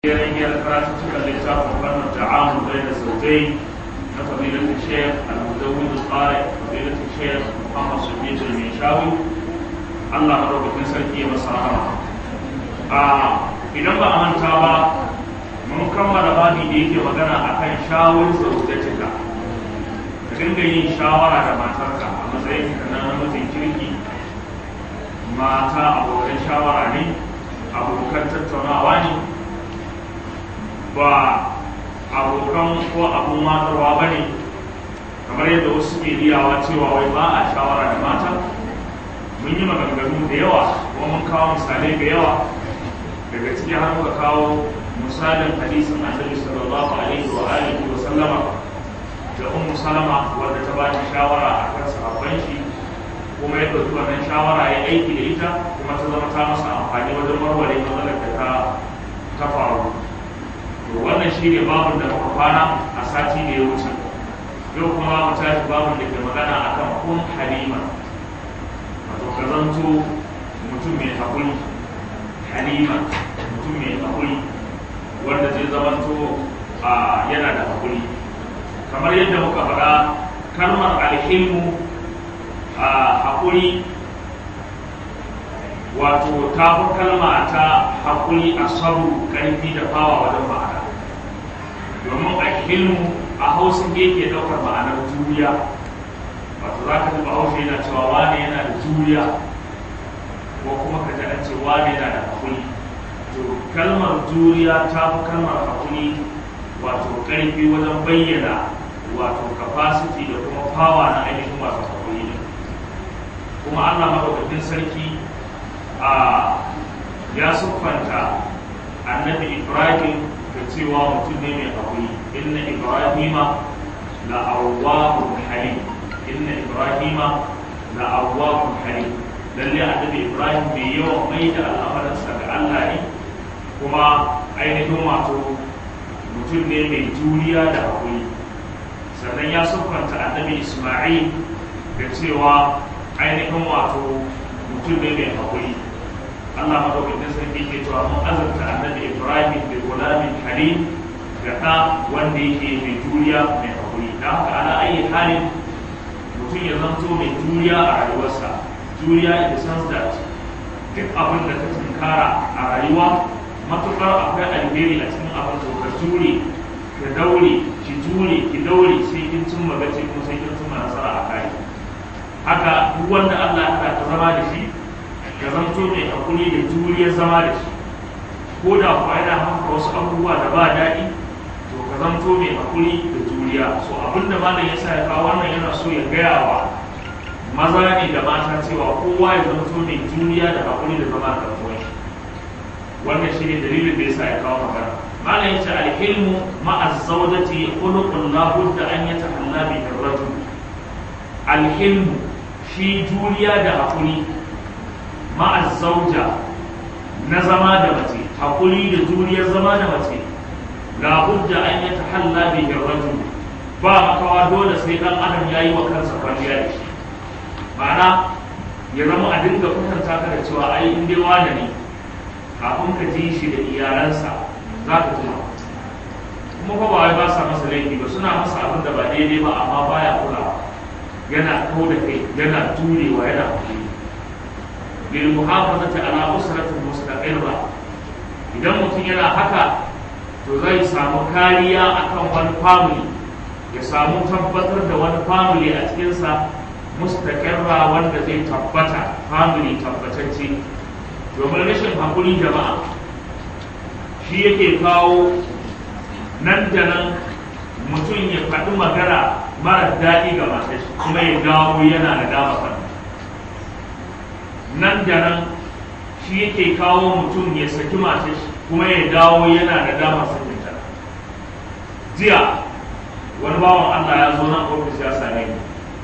hanyar karatuttukan littafin fannin ta'amu bai da sautai na fadilatul shekh al-mudawwid al-qari fadilatul shekh muhammad sulmi mai shawi Allah madaukakin sarki ya masa rahama a idan ba a manta ba mun kammala babi da yake magana akan shawar zaujatika ka dinga yin shawara da matarka a matsayin ka na namijin kirki mata abokan shawara ne abokan tattaunawa ne ba abokan ko abun matarwa ba ne kamar yadda wasu ke riyawa cewa wai ba a shawara da mata mun yi maganganu da yawa kuma mun kawo misalai da yawa daga ciki har muka kawo misalin hadisin annabi sallallahu alaihi wa alihi wa sallama da ummu salama wanda ta ba ta shawara akan sahabban shi kuma ya ɗauki wannan shawara ya aiki da ita kuma ta zama ta masa amfani wajen warware matsalar da ta ta faru to wannan shi ne babun da muka kwana a sati da ya wuce yau kuma mu tashi babun da ke magana akan kun halima wato ka zanto mutum mai haƙuri halima mutum mai haƙuri wanda zai zamanto a yana da haƙuri kamar yadda muka faɗa kalmar alhilmu a haƙuri wato ta fi kalma ta haƙuri a sabu ƙarfi da fawa wajen ma'ana domin a hilmu a hausa yake ɗaukar ma'anar juriya wato za ka taɓa hausa yana cewa wane yana da juriya ko kuma ka ji an ce wane yana da haƙuri to kalmar juriya ta fi kalmar haƙuri wato ƙarfi wajen bayyana wato capacity da kuma fawa na ainihin wato haƙuri ne kuma allah maɗaukakin sarki a ya siffanta annabi ibrahim da cewa mutum ne mai haƙuri inna ibrahima la awwahun halim inna ibrahima la awwahun halim lalle annabi ibrahim bai yawan mai da al'amuransa ga allah ne kuma ainihin wato mutum ne mai juriya da haƙuri sannan ya siffanta annabi isma'il da cewa ainihin wato mutum ne mai haƙuri Allah madaukakin sarki ke cewa mun azurta annabi Ibrahim da gulamin halim ga ɗa wanda yake mai juriya mai haƙuri da haka ana ayi halin mutum ya zanto mai juriya a rayuwarsa juriya in the sense that duk abin da ka tunkara a rayuwa matuƙar akwai alheri a cikin abin to ka jure ka daure ki jure ki daure sai kin cimma gaci kuma sai kin cimma nasara a kai haka duk wanda Allah ya ta zama da shi ka zanto mai hakuri da juriyar zama da shi ko da kuwa yana haka wasu abubuwa da ba daɗi to ka zanto mai hakuri da juriya so abin da malam ya sa ya kawo wannan yana so ya gaya wa maza ne da mata cewa kowa ya zanto mai juriya da hakuri da zama da kawai wannan shi ne dalilin da ya sa ya kawo magana malam ya ce alhilmu ma'a zawjati khuluqun la budda an yatahalla bihi ar-rajul alhilmu shi juriya da hakuri ma'a zauja na zama da mace hakuri da juriyar zama da mace la budda an yi tahalla bihi rajul ba makawa dole sai dan adam yayi wa kansa kwalliya da shi ma'ana ya zama a dinga kwatanta ka da cewa ai in dai wani ne kafin ka ji shi da iyalansa za ka tuna kuma fa ba wai ba sa masa laifi ba suna masa abin da ba daidai ba amma baya kulawa yana kau da kai yana jurewa yana hakuri bil muhafazati ala usratin mustaqirra idan mutum yana haka to zai samu kariya akan wani family ya samu tabbatar da wani family a cikinsa mustaqirra wanda zai tabbata family tabbatacce domin rashin hakuri jama'a shi yake kawo nan da nan mutum ya faɗi magana mara daɗi ga matar kuma ya dawo yana da dama kan nan da nan shi yake kawo mutum ya saki matar kuma ya dawo yana da dama sakin ta jiya wani bawan Allah ya zo nan ofis ya same ni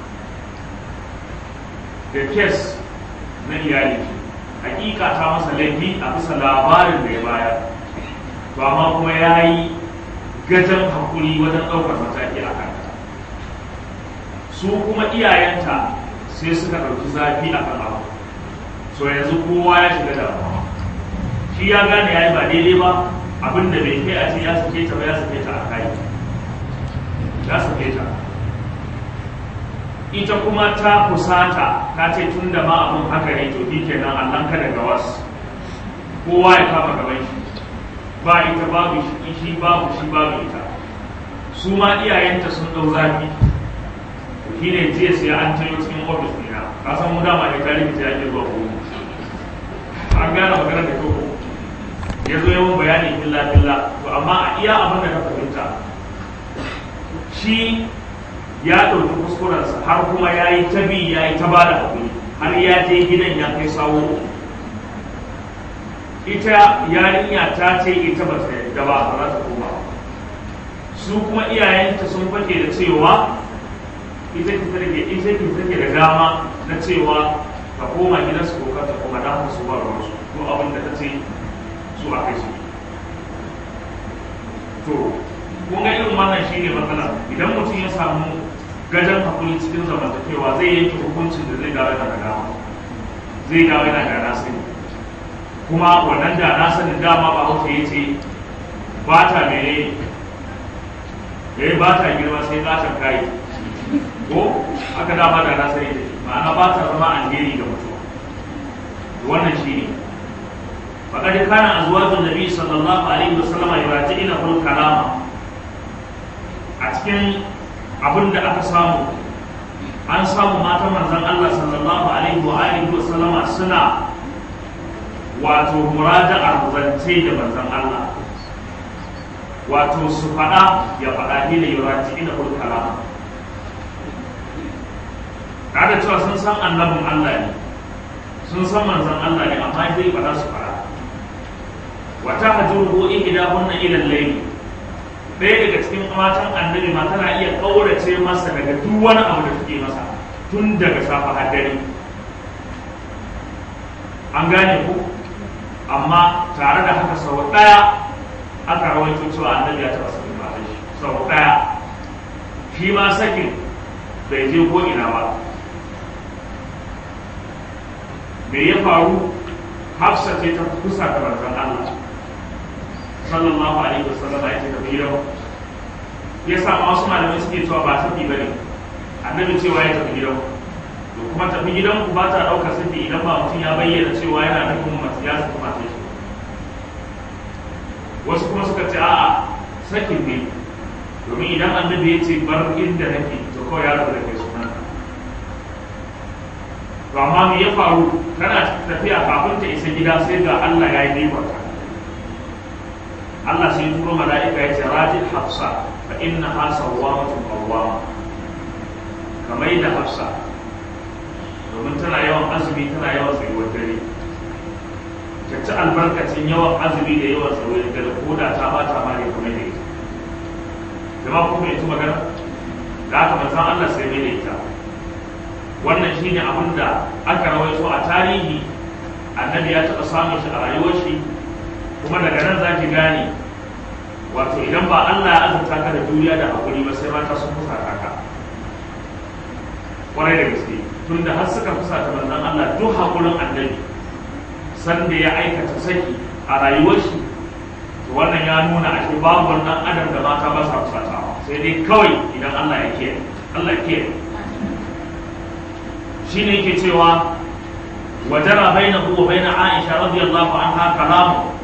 da kes na iyali hakika ta masa laifi a bisa labarin da ya bayar to amma kuma ya yi gajen hakuri wajen ɗaukar mataki a kanta su kuma iyayenta sai suka ɗauki zafi a kan abu so yanzu kowa ya shiga damuwa shi ya gane ya yi ba daidai ba abin da bai kai a ce ya sake ta ba ya sake ta a kai ya sake ta ita kuma ta kusata ta ce tun da ma abin haka ne to shi kenan allon ka daga wasu kowa ya kama gaban shi ba ita babu shi babu shi babu ita su ma iyayenta sun ɗau zafi shi ne jiya sai an tayo cikin ofis ɗina ka san mu dama ne tarihi ta yake zuwa ko an gane magana da kyau ya zo yawan bayani filla filla to amma a iya abin da ka fahimta shi ya ɗauki kuskurensa har kuma ya yi ta bi ya yi ta ba da haƙuri har ya je gidan ya kai sawo ita yarinya ta ce ita ba ta yadda ba ba za ta koma su kuma iyayenta sun fake da cewa ita ki take ita ki take da dama na cewa ta koma gidansu ko ta koma da su ba ruwan su ko abin da ta ce su a kai su to kun ga irin wannan shine matsala idan mutum ya samu gajen hakuri cikin zamantakewa zai yanke hukuncin da zai dawo yana da dama zai dawo yana da nasani kuma wannan da nasanin dama ba hausa ya ce ba ta mene ya yi ba ta girma sai ƙaton kayi ko aka dama da nasani da ma'ana ba ta zama alheri ga mutum wannan shi ne faƙaɗi kana a zuwa nabi sallallahu alaihi wasallama ya raji ina kul kalama a cikin abin da aka samu an samu matan manzan Allah sallallahu alaihi wa alihi wa sallama suna wato muraja'ar zance da manzan Allah wato su faɗa ya faɗa ni da yuraji ina kul kalama kada cewa sun san annabin Allah ne sun san manzan Allah ne amma zai faɗa su faɗa wata hajjuruhu ihdahunna ila al-layl ɗaya daga cikin matan annabi ma tana iya ƙaurace masa daga duk wani abu da take masa tun daga safa har dare an gane ku amma tare da haka sau ɗaya aka rawaito cewa annabi ya taɓa sakin matan shi sau ɗaya shi ma sakin bai je ko ina ba me ya faru hafsa ce ta kusa da manzon Allah sallallahu alaihi wasallam ya ce tafi gidan ya sa ma wasu malamai suke cewa ba tafi bane annabi cewa ya tafi gidan to kuma tafi gidan ku ba ta dauka safi idan ba mutum ya bayyana cewa yana nufin mace ya saki mace shi wasu kuma suka ce a'a sakin ne domin idan annabi ya ce bar inda nake to kawai ya rabu da kai sunan to amma me ya faru tana tafiya kafin ta isa gida sai ga Allah ya yi nimarta Allah sai turo mala'ika ya ce rajin hafsa fa inna ha sawwamatun qawwama kamar da hafsa domin tana yawan azumi tana yawan tsayuwar dare ta ci albarkacin yawan azumi da yawan tsayuwar dare ko da ta bata ma ne kuma da ita jama kuma ita magana da aka manzan Allah sai mai da ita wannan shine abin da aka rawaito a tarihi annabi ya taɓa samun shi a rayuwar shi kuma daga nan za ki gane wato idan ba Allah ya azurta ka da juriya da hakuri ba sai mata sun fusa ka kwarai da gaske tunda har suka fusa ta manzon Allah duk hakurin annabi sanda ya aikata saki a rayuwar shi to wannan ya nuna ashe babu wannan adam da mata ba sa fusatawa sai dai kawai idan Allah ya kiyaye Allah ya kiyaye shine yake cewa wajara bainahu wa bain Aisha radiyallahu anha kalamu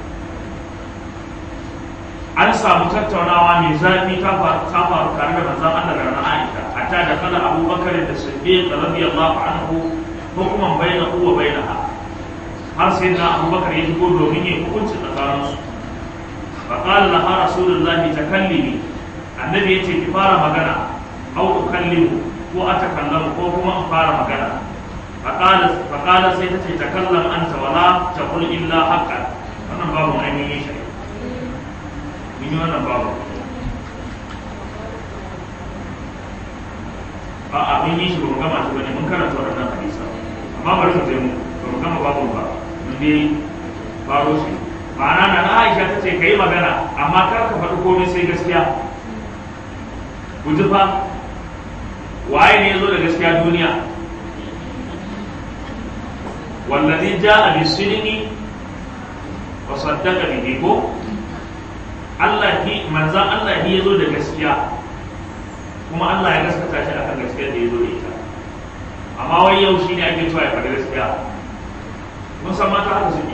an samu tattaunawa mai zafi ta faru tare da manzon Allah da na Aisha hatta da kala Abu Bakar da Siddiq radiyallahu anhu hukuman bainahu wa bainaha har sai da Abu Bakar ya shigo domin yin hukunci tsakanin su fa qala laha rasulullahi takallimi annabi yace ki fara magana au ukallimu ko atakallamu ko kuma in fara magana fa qala fa qala sai ta ce takallam anta wala taqul illa haqqan wannan babu ainihin shi mun yi wannan babu a a mun yi shi ba mu gama shi bane mun karanta wannan hadisa amma bari mu je mu ba mu gama babu ba mun dai faro shi ma'ana na na Aisha ta ce kai magana amma kar ka faɗi komai sai gaskiya ku ji fa waye ne yazo da gaskiya duniya wallazi ja'a bis-sidqi wa saddaqa bihi ko Allah ki manzan Allah ki yazo da gaskiya kuma Allah ya gaskata shi akan gaskiyar da yazo da ita amma wai yau shine ake cewa ya faɗi gaskiya mun san mata haka suke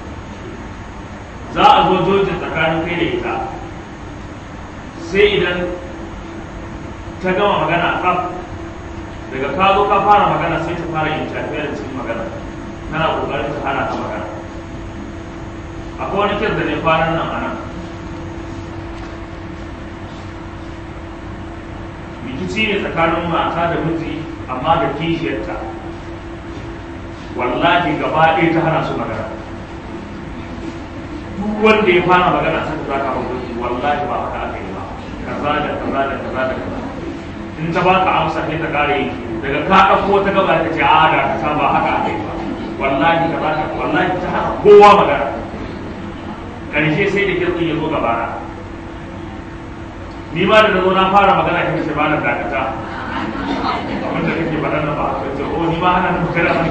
za a zo jojin tsakanin kai da ita sai idan ta gama magana kaf daga ka zo ka fara magana sai ta fara yin tafiya da cikin magana tana kokarin ta hana ta magana akwai wani kyar da ne kwanan nan ana rikici ne tsakanin mata da miji amma da kishiyarta wallahi gaba ɗaya ta hana su magana duk wanda ya fara magana sai ta zaka hukunci wallahi ba haka aka yi ba kaza da kaza da kaza da kaza in ta baka amsa sai ta kare yi daga ka ɗauko ta gaba ta ce a da ka ba haka aka yi ba wallahi kaza da wallahi ta hana kowa magana karshe sai da kirkin ya zo gabana ni ma da na zo na fara magana kika ce ba na dakata abin da kake faɗa na ba ka ce o ni ma hana na magana a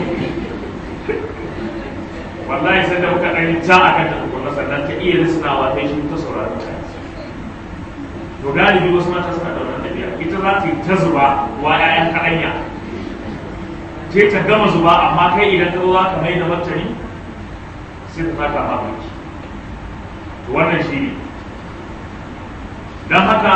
wallahi sai da muka ɗan ta a kan tukunna sannan ta iya risnawa ta shi ta saurari ta to galibi wasu mata suna da wannan ɗabi'a ita za ta yi ta zuba wa 'ya'yan kaɗanya sai ta gama zuba amma kai idan ka zo za ka mai da martani sai ta fata ma mulki to wannan shi ne don haka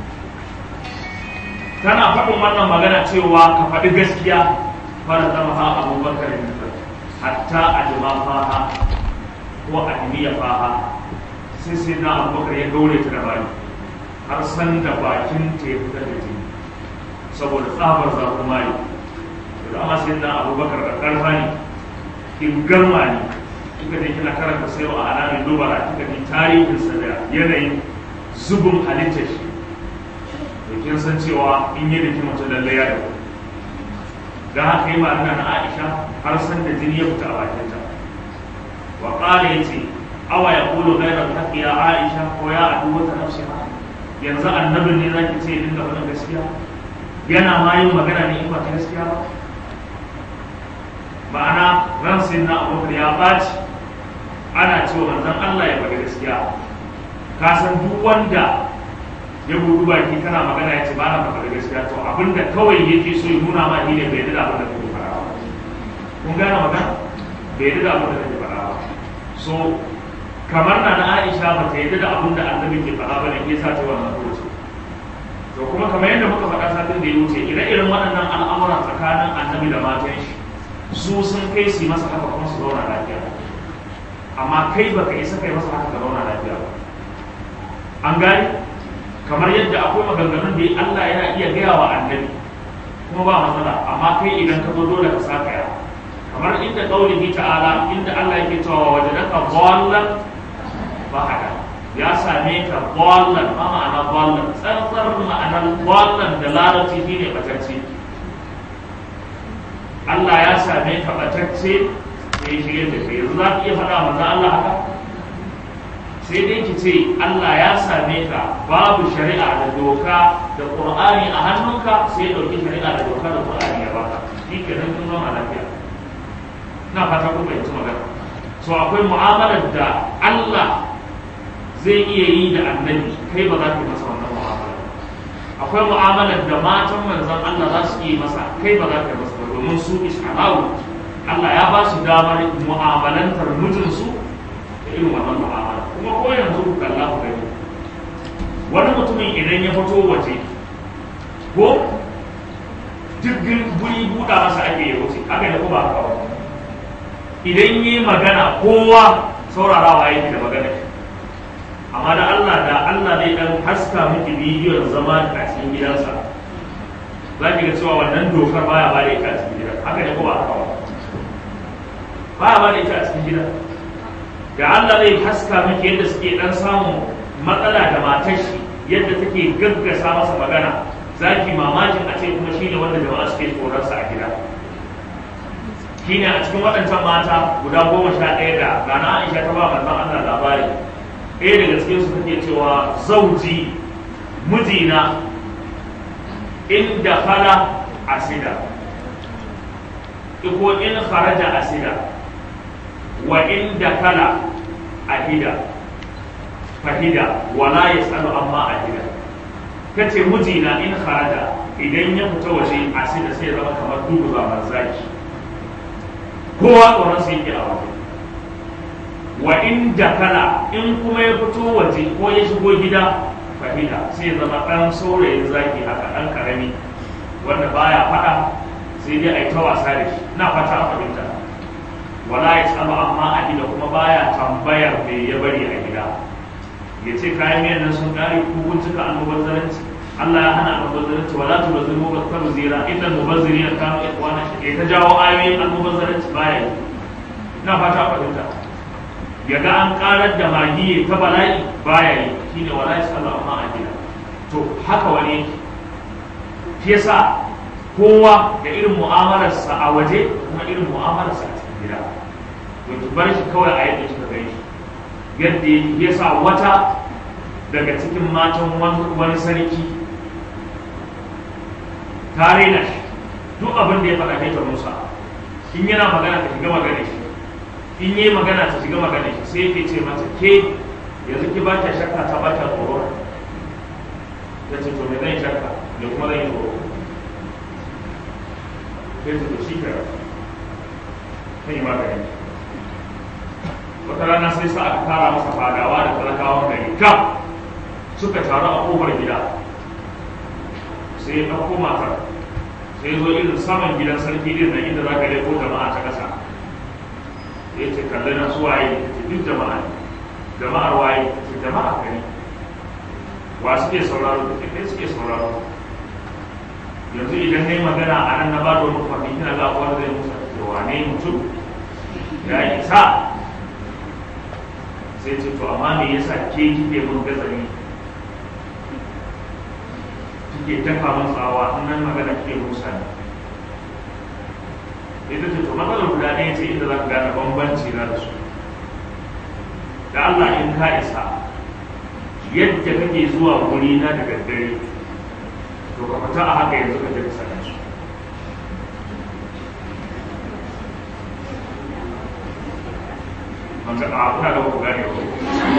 tana faɗin wannan magana cewa ka faɗi gaskiya fara zama ha abubakar ne hatta a jima faha ko a dimiya faha sai sai na abubakar ya gaure ta da bani har san da bakin ta ya fitar da jini saboda tsabar zafin mari da dama sai na abubakar da ƙarfa ne in garma ne kika je kina karanta sai wa alamin dubara kika ji tarihinsa da yanayin zubin halittar shi da kin san cewa in yi da mutum lallai ya dawo da haka yi ma na Aisha har san da jini ya fita a bakinta wa qala yace awa ya qulu ghayra al ya Aisha ko ya adu wata nafsiha yanzu annabin ne zaki ce dinga faɗin gaskiya yana ma yin magana ne in ba ta gaskiya ba ma'ana ran sai na abubakar ya ɓaci ana cewa manzon Allah ya faɗi gaskiya ka san duk wanda ya budu baki kana magana ya ce ba na faɗi gaskiya to abinda kawai yake so ya nuna ma shi ne bai da abin da kake faɗa ba kun gane magana bai da abin da kake faɗa ba so kamar na na Aisha ba ta yadda da abin da annabi ke faɗa ba ne ke sa ta wannan furuci to kuma kamar yadda muka faɗa satin da ya wuce ire-iren waɗannan al'amuran tsakanin annabi da matan shi su sun kai su masa haka kuma su zauna lafiya amma kai baka isa kai masa haka ka zauna lafiya ba an gani kamar yadda akwai maganganun da Allah yana iya gaya wa annabi kuma ba matsala amma kai idan ka zo dole ka saka ya kamar inda qaulihi ta'ala inda Allah yake cewa wajadaka dhallan bahada ya same ka dhallan ma ma'ana dhallan tsantsar ma'anar dhallan da larabci shine batacce Allah ya same ka batacce sai shirye da kai yanzu za ka iya faɗa manzo Allah haka sai dai ki ce Allah ya same ka babu shari'a da doka da Qur'ani a hannunka sai ya dauki shari'a da doka da Qur'ani ya baka shi ke nan kun zama lafiya ina fata ku fahimci magana so akwai mu'amalar da Allah zai iya yi da annabi kai ba za ka yi masa wannan mu'amala akwai mu'amalar da matan manzon Allah za su yi masa kai ba za ka yi masa ba domin su isharawu Allah ya ba su damar mu'amalantar mijinsu da irin wannan mu'amala kuma ko yanzu ku kalla ku gani wani mutumin idan ya fito waje ko duk guri buɗa masa ake yi wuce haka da kuma haka ba idan yi magana kowa saurarawa yake da magana amma da Allah da Allah zai dan haska miki bidiyon zama a cikin gidansa za ki ga cewa wannan dokar baya ba da ita a cikin gidan haka ne ko ba haka ba baya ba da ita a cikin gidan da Allah zai haska miki yadda suke dan samun matsala da matar shi yadda take gaggasa masa magana zaki mamakin a ce kuma shine wanda jama'a suke tsoronsa a gida shine a cikin waɗancan mata guda goma sha ɗaya da gana Aisha ta ba manzon Allah labari ɗaya daga cikin su take cewa zauji mijina inda fara asida ko in kharaja asida wa inda kala ahida fahida wala yasalu amma ahida kace mijina in kharaja idan ya fita waje a sai da sai ya zama kamar dubu zaman zaki kowa tsoron sai yake a waje wa in dakala in kuma ya fito waje ko ya shigo gida fahida sai ya zama ɗan saurayin zaki haka ɗan karami wanda baya faɗa sai dai a yi ta wasa da shi na fata a fahimta wala ya tsaba amma a gida kuma baya tambayar me ya bari a gida ya ce kayan miyan nan sun kare ko kun cika almubazzaranci Allah ya hana almubazzaranci wala tu bazir mubazzar zira inna mubazzirina kanu ikhwana shi ta jawo ayoyin almubazzaranci baya yi na fata a fahimta ya ga an karar da magi ta bala'i baya yi shine wala ya tsaba amma a gida to haka wani yake shi yasa kowa da irin mu'amalarsa a waje kuma irin mu'amalarsa a cikin gida to ki bar shi kawai a yadda kika gani yadda ya sa wata daga cikin matan wani sarki ta raina shi duk abin da ya faɗa kai ta musa in yana magana ta shiga magana shi in yi magana ta shiga magana shi sai yake ce mata ke yanzu ki ba ta shakka ta ba ta tsoro ta ce to me zan shakka da kuma zan yi tsoro sai su shi ka kan yi magani wata rana sai sa aka kara masa fadawa da talakawan gari kam suka taru a kofar gida sai ya ɗauko matar sai zo irin saman gidan sarki din nan inda za ka leko jama'a ta ƙasa ya ce kalli na su waye ta ce duk jama'a ne jama'ar waye ta ce jama'a gari wa suke sauraro ta ce kai suke sauraro yanzu idan na yi magana a nan na ba da wani kwafi kina ga wanda zai musa da wane mutum ya isa sai ce to amma me yasa ke kike mun gazari kike dafa mun tsawa in nan magana kike musa ne ita ce to matsalar guda ɗaya ce inda za ka gane bambanci na da su da Allah in ka isa yadda kake zuwa guri na da daddare to ka fita a haka yanzu ka je ka same su wanda a kuna da ku gane ko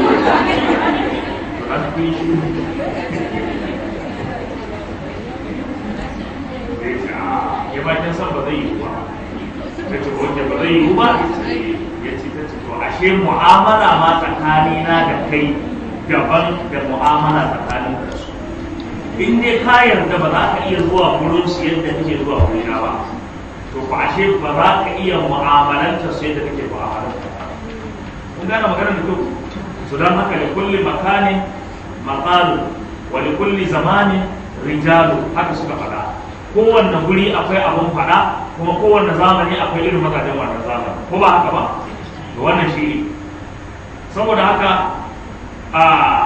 to an kun shi ya ba kin san ba zai yi ba ta ce wanda ba zai yi ba ya ce ta ce to ashe mu'amala ma tsakanina da kai daban da mu'amala tsakanin da su in dai ka yarda ba za ka iya zuwa gurin su yadda kake zuwa wurina ba to ba ashe ba za ka iya mu'amalanta su yadda kake mu'amalanta kun gane maganar da kyau su don haka da kulli makanin maqalu wa li kulli zamanin rijalu haka suka faɗa kowanne guri akwai abun faɗa kuma kowanne zamani akwai irin mazajen wannan zamani ko ba haka ba to wannan shi ne saboda haka a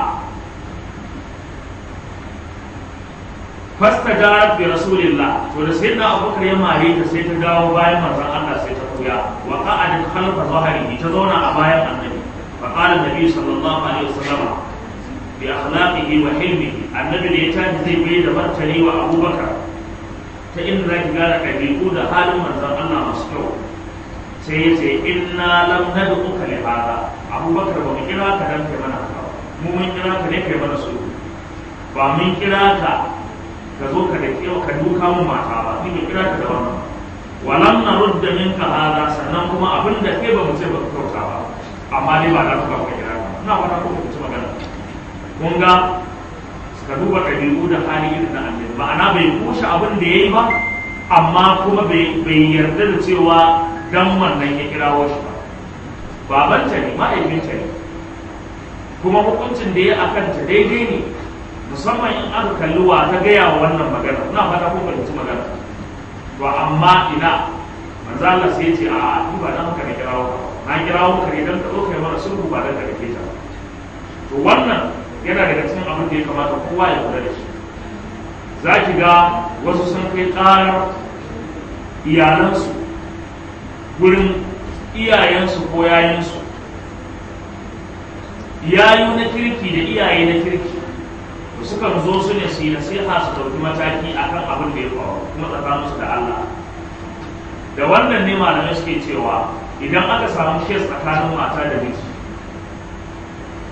fasta jarat bi rasulillah to da sai na abubakar ya mare ta sai ta dawo bayan manzon Allah sai ta kuya wa qa'adat khalfa zahrihi ta zauna a bayan annabi fa qala annabi sallallahu alaihi wasallam bi akhlaqihi wa hilmihi annabi da ya tashi zai bai da martani wa abubakar ta inda zaki gane ɗabi'u da halin manzon Allah masu kyau sai ya ce inna lam nad'uka li hada abubakar ba mu kira ka dan kai mana haka mu mun kira ka ne kai mana su ba mun kira ka ka zo ka da kyau ka duka mu mata ba ni kira ka da wannan walam na rudda minka hada sannan kuma abin da kai ba mu ce ba ka kyauta ba amma dai ba da ka ba kira ka ina fata ko ku ci magana kun ga ka duba ɗabi'u da hali irin na annabi ma'ana bai kushe abin da yayi ba amma kuma bai yarda da cewa dan wannan ya kirawo shi ba babanta ne ma'aikinta ne kuma hukuncin da ya akanta daidai ne musamman in aka kalli wa ta gaya wa wannan magana ina fata ko fahimci magana to amma ina manzo Allah sai ce a ni ba dan haka na kirawo ka na kirawo ka ne dan ka zo kai mana sulhu ba dan ka dake ta to wannan yana daga cikin abin da ya kamata kowa ya kula da shi za ki ga wasu sun kai ƙarar iyalansu gurin iyayensu ko yayinsu yayu na kirki da iyaye na kirki sukan zo su ne su yi nasiha su ɗauki mataki akan abin da ya faru kuma tsakaninsu da Allah da wannan ne malamai suke cewa idan aka samu kes tsakanin mata da miji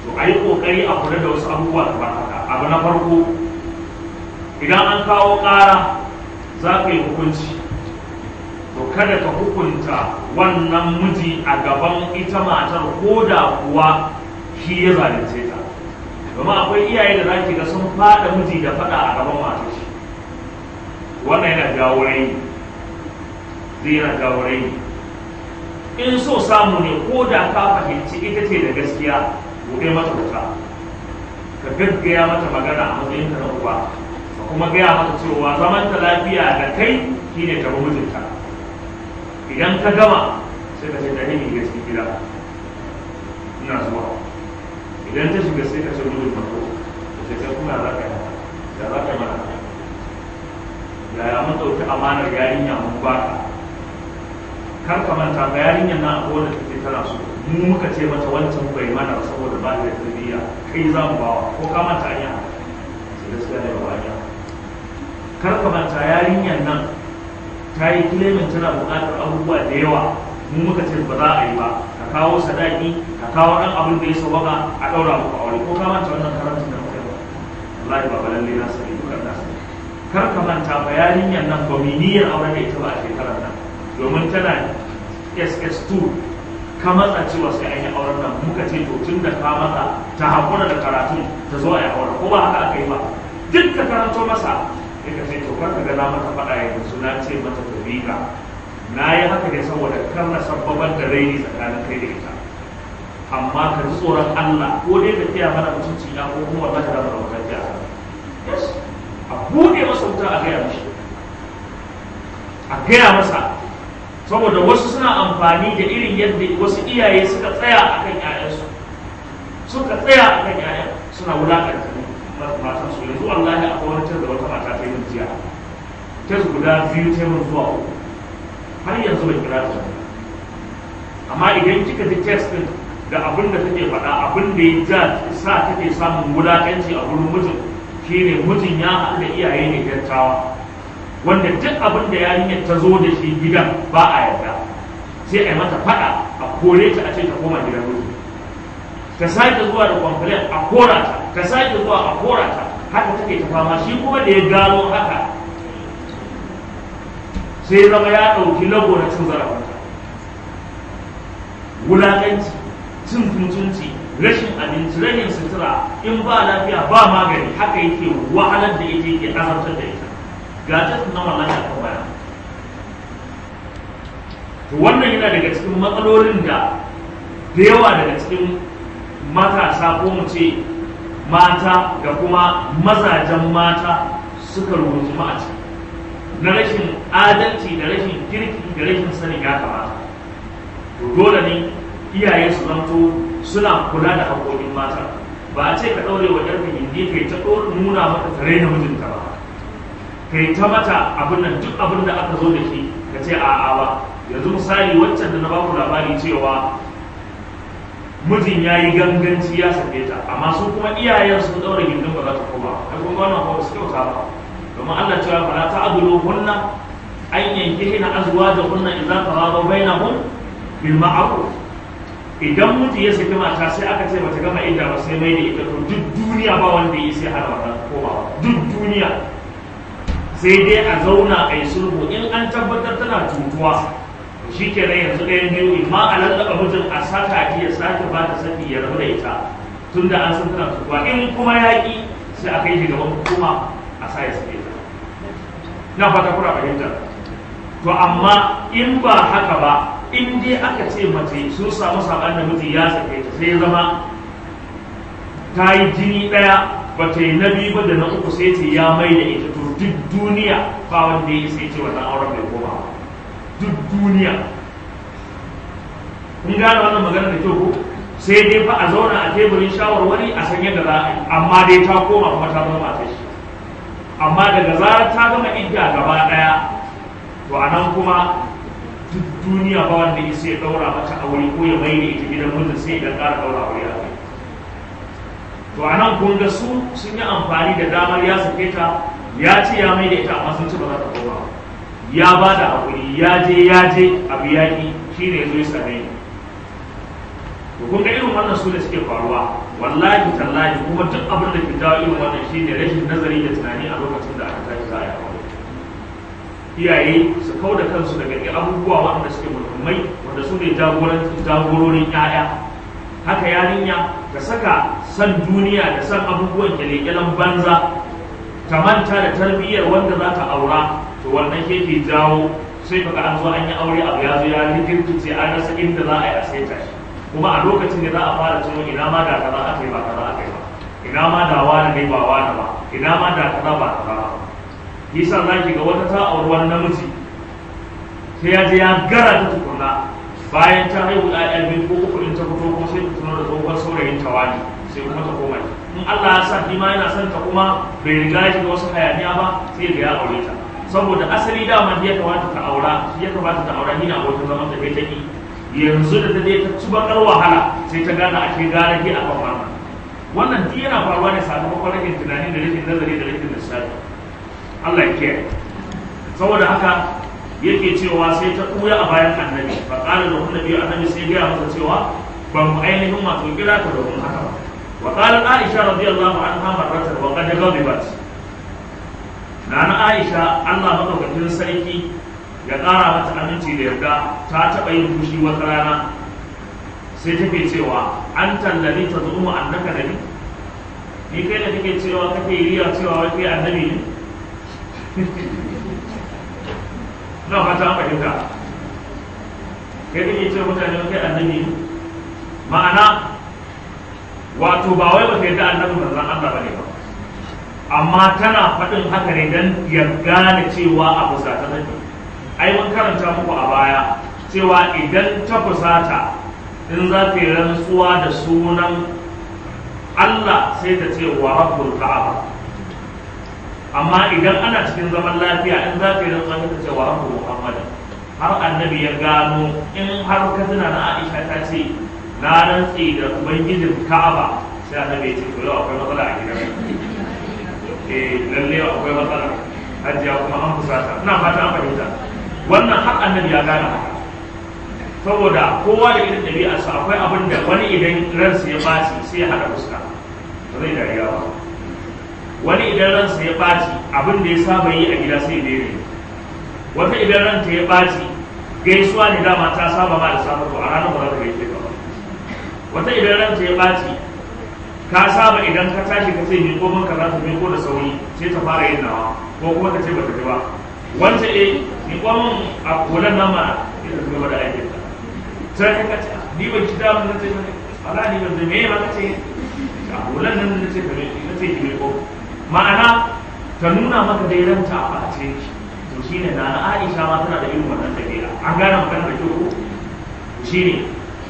to a yi ƙoƙari a kula da wasu abubuwa kamar haka abu na farko idan an kawo ƙara za ka yi hukunci to kada ka hukunta wannan miji a gaban ita matar ko da kuwa shi ya zalunce ta domin akwai iyaye da zaki ga sun fada miji da fada a gaban matar shi wannan yana jawo rai zai yana jawo rai in so samu ne ko da ka fahimci ita ce da gaskiya buɗe mata wuta ka gaggaya mata magana a matsayin ka na uba ka kuma gaya mata cewa zaman ta lafiya da kai shine ta mijinta idan ka gama sai ka ce da ni ga cikin gida ina zuwa idan ta shiga sai ka ce mijin mako ka ce kai kuma za ka yi da za ka yi mana yaya mun ɗauki amanar yarinya mun baka kar ka manta ga yarinyar na abuwa da take tana so mu muka ce mata wancan bai mana saboda ba da tarbiyya kai za mu bawa ko ka manta anya sai gaskiya ne ba anya kar ka manta yarinyar nan ta yi kilemin tana buƙatar abubuwa da yawa mu muka ce ba za a yi ba ka kawo sadaki ka kawo ɗan abin da ya sauwaka a ɗaura muku aure ko ka manta wannan karatun da muka yi ba wallahi ba lalle na sani dukkan na sani kar ka manta ba yarinyar nan ba mi niyyar aure da ita ba a shekarar nan domin tana ss2 ka matsa cewa sai an yi auren nan muka ce to tun da ka matsa ta haƙura da karatun ta zo a yi aure ko ba haka aka yi ba duk ka karanto masa sai ka ce to kar ka ga na mata faɗa yanzu na ce mata ta miƙa na yi haka ne saboda kar na sabbabar da raini tsakanin kai da ita amma ka ji tsoron Allah ko dai ka kiya mana mutunci ya ko kuma wallahi da mana mutunci a a buɗe masa wuta a gaya mishi a gaya masa saboda wasu suna amfani da irin yadda wasu iyaye suka tsaya a kan ‘ya'yansu suka tsaya a kan ‘ya'yan suna wulaƙanta matan su yanzu wallahi akwai wani da wata mata ta yi jiya ta guda biyu ta yi zuwa uku har yanzu bai kira ta amma idan kika ji text din da abin da take faɗa abin da ya ja sa take samun wulaƙanci a wurin mijin shine mijin ya haɗu da iyaye ne dattawa wanda duk abin da yarinyar ta zo da shi gidan ba a yarda sai a yi mata faɗa a kore ta a ce ta koma gidan miji ta sake zuwa da complain a kora ta ta sake zuwa a kora ta haka take ta fama shi kuma da ya gano haka sai zama ya ɗauki lago na cin zarafinta wulaƙanci cin mutunci rashin abinci rashin sutura in ba lafiya ba magani haka yake wahalar da ita yake azabtar da ita ga ta na wallahi akan baya to wannan yana daga cikin matsalolin da da yawa daga cikin matasa ko mu ce mata da kuma mazajen mata suka rubuta a ciki na rashin adalci da rashin kirki da rashin sanin ya kamata to dole ne iyaye su zanto suna kula da haƙoƙin mata ba a ce ka ɗaure wa ƴarka gindi kai ta nuna mata ta raina mijinta ba kai ta mata abin nan duk abin da aka zo da shi ka ce a'a ba yanzu misali waccan da na ba ku labari cewa mijin ya yi ganganci ya sake ta amma su kuma iyayen sun ɗaure gindin ba za ta koma kai kuma wannan ba su kyauta ba domin Allah cewa fala ta'dulu hunna an yankihina azwajuhunna idza taradaw bainahum bil ma'ruf idan miji ya saki mata sai aka ce bata gama idda ba sai mai da ita to duk duniya ba wanda ya sai hana wannan komawa duk duniya sai dai a zauna a yi sulhu in an tabbatar tana cutuwa shi kenan yanzu ɗayan biyu in ma a lallaba mijin a saka ki ya sake ba ta saki ya rabu da ita tun da an san tana cutuwa in kuma ya ƙi sai a kai shi gaban hukuma a sa ya sake ta na fata kuna fahimta to amma in ba haka ba in dai aka ce mace sun samu saɓan da miji ya sake ta sai ya zama ta yi jini ɗaya ba ta yi na biyu ba da na uku sai ce ya mai da ita to duk duniya ba wanda ya sai ce wannan auren bai koma ba duk duniya kun gane wannan magana da kyau ko sai dai fa a zauna a teburin shawarwari a san yadda za a yi amma dai ta koma kuma ta zama ta shi amma daga zarar ta gama idda gaba ɗaya to a nan kuma duk duniya ba wanda ya sai ɗaura mata aure ko ya mai da ita gidan mijin sai ya ƙara ɗaura aure a kai to a nan kun ga su sun yi amfani da damar ya sake ta ya ce ya mai da ita amma sun ci ba za ta koma ya ba da haƙuri ya je ya je abu yaƙi shi ne zo ya same ni to kun ga irin wannan su da suke faruwa wallahi tallahi kuma duk abin da ke dawo irin wannan shi ne rashin nazari da tunani a lokacin da aka tashi za a yi aure iyaye su kau da kansu daga abubuwa waɗanda suke muhimmai wanda su ne jagororin 'ya'ya haka yarinya ta saka san duniya da san abubuwan kyalekyalen banza ta manta da tarbiyyar wanda za ta aura to wannan ke ke jawo sai kaga an zo an yi aure abu ya zo ya rikirkice an rasa inda za a yi a saita shi kuma a lokacin da za a fara tuno ina ma da kaza aka yi ba kaza aka yi ba ina ma da wani ne ba wani ba ina ma da kaza ba kaza ba yasa za ki ga wata ta auri wani namiji sai ya je ya gara ta tukunna bayan ta haihu ɗaya biyu ko uku in ta fito kuma sai ta tuno da tsohon saurayin ta wani sai kuma ta koma in Allah ya sa shi ma yana son ta kuma bai riga ya shiga wasu hayaniya ba sai ga ya aure ta saboda asali dama ya kamata ta aura ya kamata ta aura ni na abokin zaman ta kai ta ki yanzu da ta je ta ci bakar wahala sai ta gane a ke gara ke a kan wannan wannan duk yana faruwa ne sakamakon rashin tunani da rashin nazari da rashin lissafi Allah ya kiyaye saboda haka yake cewa sai ta ɓuya a bayan annabi fa qala lahu annabi annabi sai ya masa cewa ban mu ainihin wato kira ta domin haka ba wa qala aisha radiyallahu anha marratan wa qad ghadibat nana aisha Allah madaukakin sarki ya ƙara mata aminci da yarda ta taɓa yin fushi wata rana sai take cewa an tallabi ta zumu annaka nabi ni kai da kake cewa kake riya cewa wai kai annabi ne na fata an fahimta kai kake cewa mutane wai kai annabi ne ma'ana wato ba wai ba kai da annabi manzon Allah bane ba amma tana faɗin haka ne dan ya gane cewa abu za ta nabi ai mun karanta muku a baya cewa idan ta fusata in za ta yi rantsuwa da sunan Allah sai ta ce wa rabbul ka'aba amma idan ana cikin zaman lafiya in za ta yi rantsuwa ta ce wa rabbul muhammad har annabi ya gano in har ka tuna na Aisha ta ce na rantsi da ubangijin ka'aba sai annabi ya ce to yau akwai matsala a gidan eh lalle akwai matsala hajiya kuma an fusata ina fata an fahimta wannan har annabi ya gane haka saboda kowa da irin ɗabi'arsa akwai abin da wani idan ransa ya ɓaci sai ya haɗa fuska ba zai dariya ba wani idan ransa ya ɓaci abin da ya saba yi a gida sai ya daina wata idan ranta ya ɓaci gaisuwa ne dama ta saba ma da safa to a ranar ba za ta gaishe ka ba wata idan ranta ya ɓaci ka saba idan ka tashi ka ce miƙo min ka za ta miƙo da sauri sai ta fara yin nawa ko kuma ta ce ba ta ji ba wanda e miƙo min a kolan nan ma ita ta gaba da aikin ta sai ka ce ni ban ci damun na ce ala ni ban me ba ka ce a kolan nan na ce ka me na ce ki miƙo ma'ana ta nuna maka dai ranta a ɓace to shine na na Aisha ma tana da irin wannan dabi'a an gane magana da kyau ko shine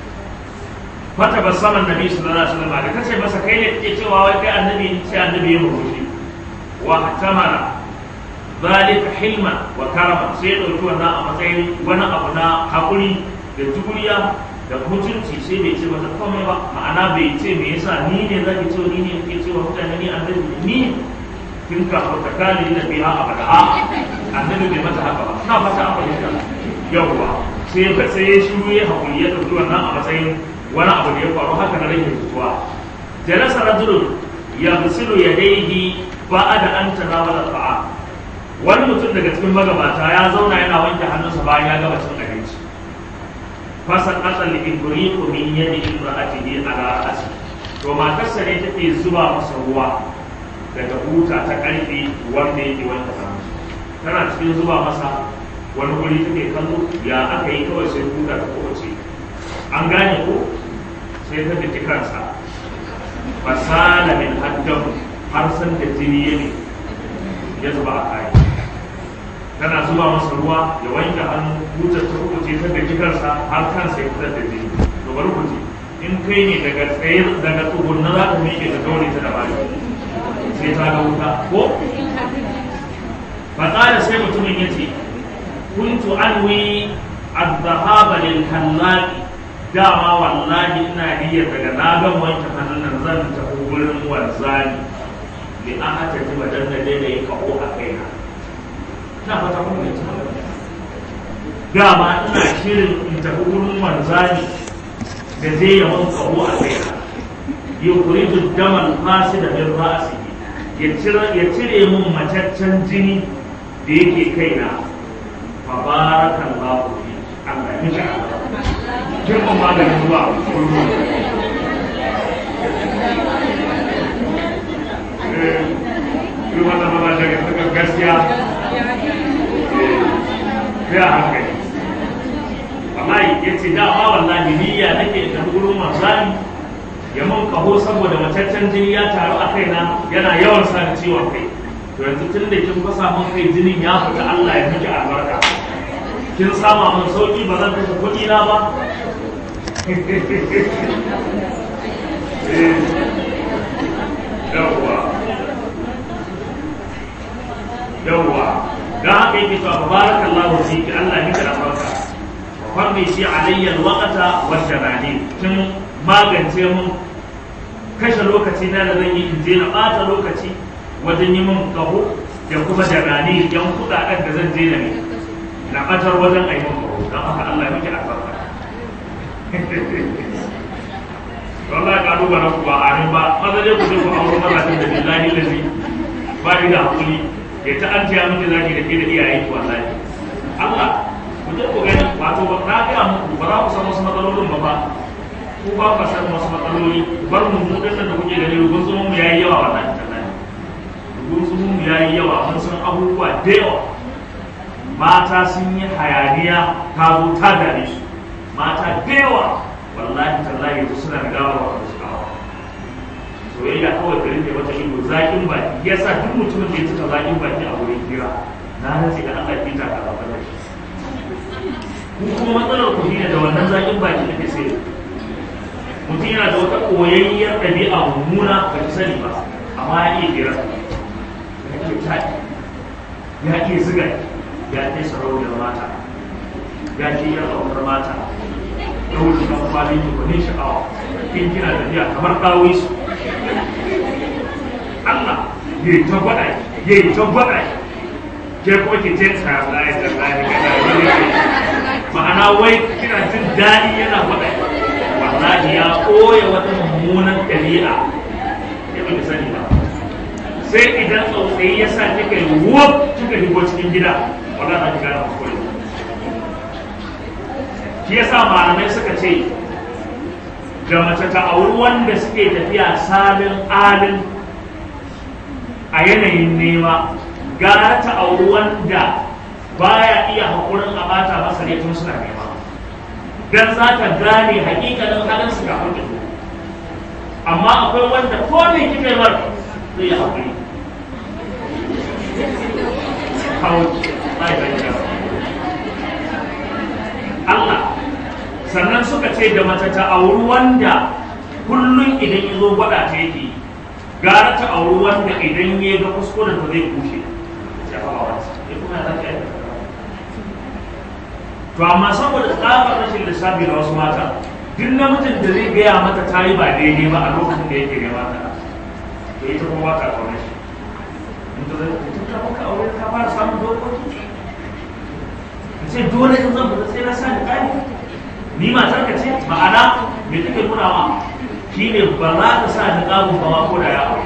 fata basaman nabi sallallahu alaihi wasallam da kace masa kai ne kake cewa wai kai annabi sai annabi ya murmushi wa tamara zalika hilman wa karama sai ya dauki wannan a matsayin wani abu na hakuri da juriya da mutunci sai bai ce mata komai ba ma'ana bai ce me yasa ni ne zaki ce ni ne kake cewa mutane ni annabi ni kin ka ta kali da biha abada a annabi bai mata haka ba ina fata an fahimta yawwa sai ba sai ya shiru ya hakuri ya dauki wannan a matsayin wani abu da ya faru haka na rage fituwa jalasa rajulun yaghsilu yadayhi ba'da an tanawala ta'a wani mutum daga cikin magabata ya zauna yana wanke hannunsa bayan ya gama cin abinci fasal asal ibriqu min yadi imra'atihi ala ra'si to matarsa ne take zuba masa ruwa daga buta ta karfe wanda yake wanke hannu tana cikin zuba masa wani wuri take kallo ya aka yi kawai sai buta ta kowace an gane ko sai ta fiti kansa fasala min haddan har san da jini ya ne ya zuba a kayi tana zuba masa ruwa ya wanke hannu butar ta kuce ta fiti kansa har kansa ya fitar da jini to bari ku ji in kai ne daga tsaye daga tsugunna za ka miƙe ta gaure ta da bari sai ta ga wuta ko fasala sai mutumin ya ce kuntu anwi الذهاب للحلاق dama wallahi ina niyyar daga na gan wanke hannun nan zan tafi wurin wanzani li an hata ji ba dan da daina yin kaho a kaina ina fata kun ne dama ina shirin in tafi wurin wanzani da zai yi mun kaho a kaina yukhriju damal fasida min ra'sihi ya cire ya cire mun mataccen jini da yake kaina fa barakallahu fi Allah ya miki girman maganin ruwa yi wata maza daga suka gaskiya ya hankali wallahi ya ce dama wallahi niyya nake da gurin manzani ya mun kaho saboda mataccen jini ya taru a kaina yana yawan sa ciwon kai to yanzu tun da kin fasa mun kai jinin ya fita Allah ya miki albarka kin sama mun sauki ba zan kashe kuɗi na ba yawwa yawwa don haka yake cewa barakallahu fiki Allah ya miki albarka farmi shi alayya alwaqata wa sharani tun magance mun kashe lokaci na da zan yi in je na ɓata lokaci wajen yi mun kaho da kuma jarani yan kuɗaɗen da zan je na ne na ɓatar wajen a yi mun kaho don haka Allah ya miki albarka wallahi kalubalen ku ba amin ba maza dai ku je ku auro mazajen da billahi lazi ba ni da hakuri ya ta an tiya miki zaki da ke da iyayen ku wallahi Allah ku je ku gani wato ba na ga muku ba za ku san wasu matsalolin ba ba ku ba ku san wasu matsaloli bar mu mu dinnan da kuke gani rugun zumun mu yayi yawa wallahi tallahi rugun zumun mu yayi yawa mun san abubuwa da yawa mata sun yi hayaniya ta zo ta dare su mata da yawa wallahi tallahi yanzu suna da gawar wa su kawo soyayya kawai da rike wata ido zakin baki yasa duk mutumin da ya cika zakin baki a wurin kira na rantsi da Allah ya ta ka ba da shi ku kuma matsalar ku ne da wannan zakin baki da ke sai mutum yana da wata koyayyar ɗabi'a mummuna ba ta sani ba amma ya iya kira ya iya taɗi ya iya ziga ya kai sarauniyar mata ya ce ya ƙaunar mata ɗauki kan kwalin ki gwanin sha'awa kin kina tafiya kamar ɗawi su Allah ya yi ta gwada ya yi ta gwada ke kuma ki ce ta tsaye ta tsaye ma'ana wai kina jin daɗi yana gwada wallahi ya koya wata mummunan ɗabi'a ya ba ki sani ba sai idan tsautsayi ya sa kika yi wuf kika shigo cikin gida wallahi za ki gane kuskure shi yasa malamai suka ce da mace ta auri wanda suke tafiya salin alin a yanayin nema gara ta auri wanda baya iya haƙurin a bata masa ne tun suna nema don za ta gane hakikalin halin su kafin da amma akwai wanda ko ne kika yi mar zai yi haƙuri Allah sannan suka ce da mace ta auri wanda kullum idan ya zo gwada ta yake gara ta auri wanda idan ya ga kuskuren ta zai kushe to amma saboda tsabar rashin lissafi da wasu mata duk namijin da zai gaya mata ta yi ba daidai ba a lokacin da yake gaya mata to ita kuma ba ta kaune shi in ta zai ta maka aure ta fara samun dokoki ce dole in zan fita sai na sa ni kai ni matar ka ce ma'ana me take nuna ma shine ba za ka sa ni kamun ba ko da ya aure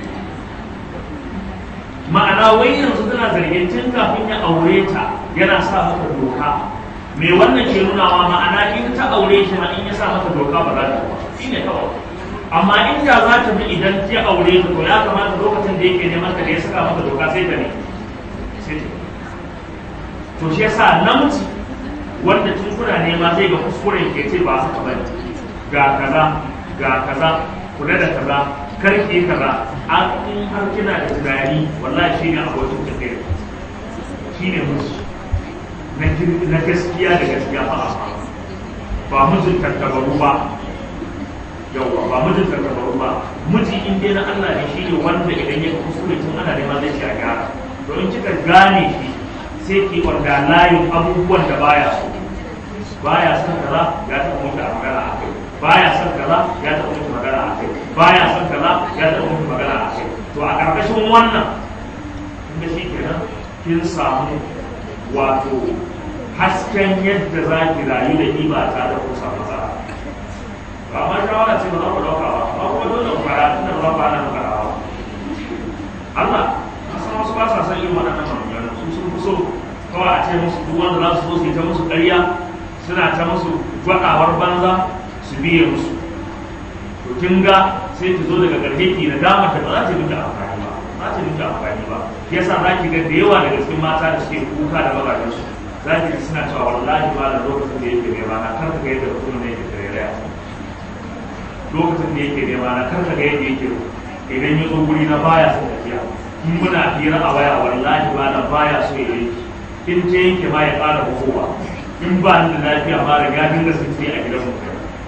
ma'ana wai yanzu tana zargin tun kafin ya aure ta yana sa mata doka me wannan ke nuna ma ma'ana in ta aure shi ma in ya sa mata doka ba za ta ba shine kawai amma in da za ta bi idan ya aure ta to ya kamata lokacin da yake neman ta da ya saka mata doka sai ta ne sai ta to shi yasa namiji wanda tun kuna nema zai ga kuskuren ke ce ba haka bane ga kaza ga kaza kula da kaza karki kaza a in har kina da tunani wallahi shine abokin tafiya shine musu na gaskiya da gaskiya fa ba mijin tattabaru ba yauwa ba mijin tattabaru ba miji in dai na Allah ne shine wanda idan ya kuskure tun ana nema zai ci a gyara to in kika gane shi sai ki wanda layin abubuwan da baya so baya son kaza ya taɓa mutu a magana a kai baya son kaza ya taɓa mutu magana a kai baya son kaza ya taɓa mutu magana a kai to a ƙarƙashin wannan inda shi kenan kin samu wato hasken yadda za ki rayu da ni ba tare da kusa matsala ba ma shawara ce ba za ku ɗauka ba ba kuma dole mu fara tunda ba ba nan farawa Allah na san wasu ba sa san irin waɗannan maganganu su sun fi so kawai a ce musu duk wanda za su zo su yi ta musu ƙarya suna ta musu gwaɗawar banza su biye musu to kin ga sai ta zo daga ƙarshe ki na damar da ba za ta yi miki amfani ba ba za ta yi miki amfani ba yasa za ki ga da yawa daga cikin mata da suke kuka da mazajensu za ki ji suna cewa wallahi ba da lokacin da yake nema na kar ka ga yadda mutum ne yake tarayya lokacin da yake nema na kar ka ga yadda yake idan ya zo guri na baya son tafiya in muna hira a waya wallahi ba na baya so ya yanki in ta yanke ma ya ƙara buhowa in ba ni da lafiya ma da gadin da sun a gidan mu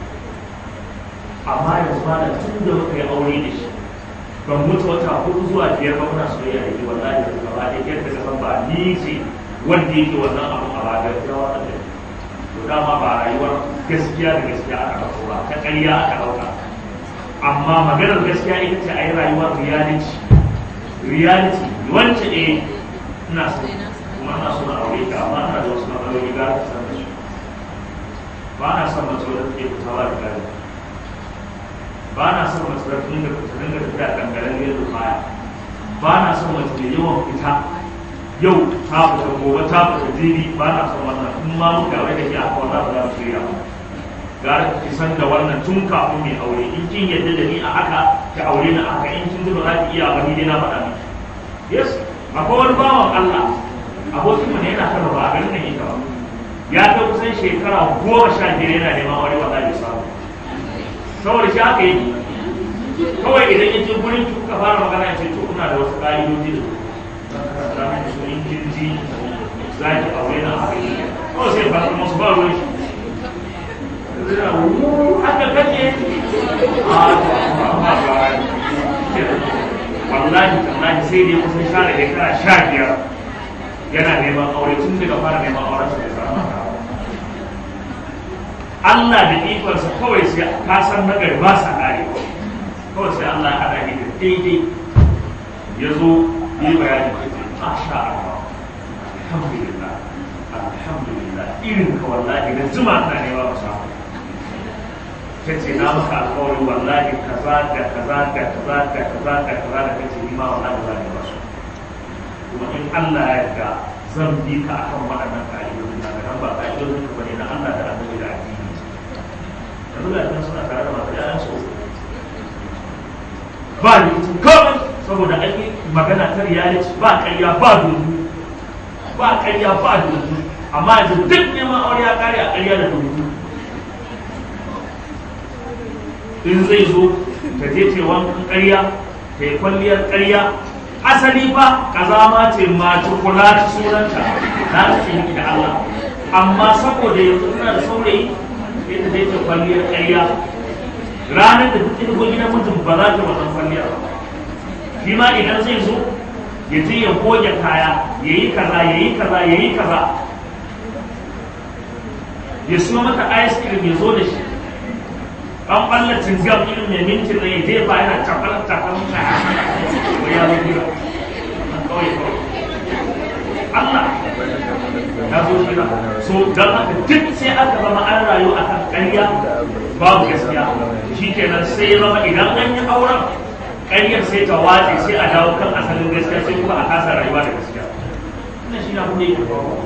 amma yanzu ba da tun da muka yi aure da shi ban mutu wata hudu zuwa biyar ba muna soyayya da shi wallahi da gaba da yadda ka san ba ni ce wanda yake wannan abun a bagar jawa da to dama ba rayuwar gaskiya da gaskiya aka ɗauko ba ta ƙarya aka ɗauka amma maganar gaskiya ita ce a yi rayuwar reality reality wance eh ina so kuma ina so na aure ka amma ina da wasu matsaloli ga ta san da su ba na son mace wadda take fitawa da gari ba na son mace wadda take da fita dinga tafiya dangaren yadda baya ba na son mace da yawan fita yau ta fita gobe ta fita jibi ba na son wannan in ma muka aure da ke a kawai za za mu shirya ba gara ki san da wannan tun kafin mai aure in kin yadda da ni a haka ki aure ni a haka in kin ji ba za ki iya ba ni dai na faɗa miki yes akwai wani bawan Allah abokin mu ne yana kan ba a garin nan yake ba ya kai kusan shekara goma sha biyar yana neman aure wanda bai samu saboda shi haka yi kawai idan ya je gurin ki kuka fara magana ya ce to kuna da wasu ƙa'idoji da za mu su in kin ji za ki aure na haka yi kawai sai ba kuma su ba ruwan shi haka kake wallahi tallahi sai dai kusan share shekara sha biyar yana neman aure tun daga fara neman auren sa da samu Allah da ikonsa kawai sai ka san nagari ba sa kare kawai sai Allah ya hada ni da daidai ya zo yi bayani masha Allah alhamdulillah alhamdulillah irin ka wallahi da zuma ta ne ba samu ta ce na maka alƙawarin wallahi kaza da kaza da kaza da kaza da kaza da kace ni ma wallahi za ni ba su kuma in Allah ya yarda zan bi ka akan waɗannan ƙa'idodin na ga ba ƙa'idodin ka bane na Allah da annabi da addini yanzu da kan suna tare da masu ƴaƴan su ba ni mutum kawai saboda ake magana ta reality ba ƙarya ba dubu ba ƙarya ba dubu amma yanzu duk neman aure ya ƙare a ƙarya da dubu in zai zo ta je ce wankan ƙarya ta yi kwalliyar ƙarya asali fa kazama ce mace kula ta sunanta na ta ce miki da Allah amma saboda yanzu tana da saurayi sai ta je ta kwalliyar ƙarya ranar da duk ko gidan mutum ba za ta wannan kwalliyar ba shi ma idan zai zo ya je ya goge kaya ya yi kaza ya yi kaza ya yi kaza ya siyo mata ice cream ya zo da shi an ɓalla cingam irin mai minti da ya jefa yana cakal cakal na wai ya zo gida an kawai kawai Allah ya zo gida so don haka duk sai aka zama an rayu a kan ƙarya babu gaskiya shi kenan sai ya zama idan an yi auren ƙaryar sai ta watse sai a dawo kan asalin gaskiya sai kuma a kasa rayuwa da gaskiya wannan shi na kuma yake faruwa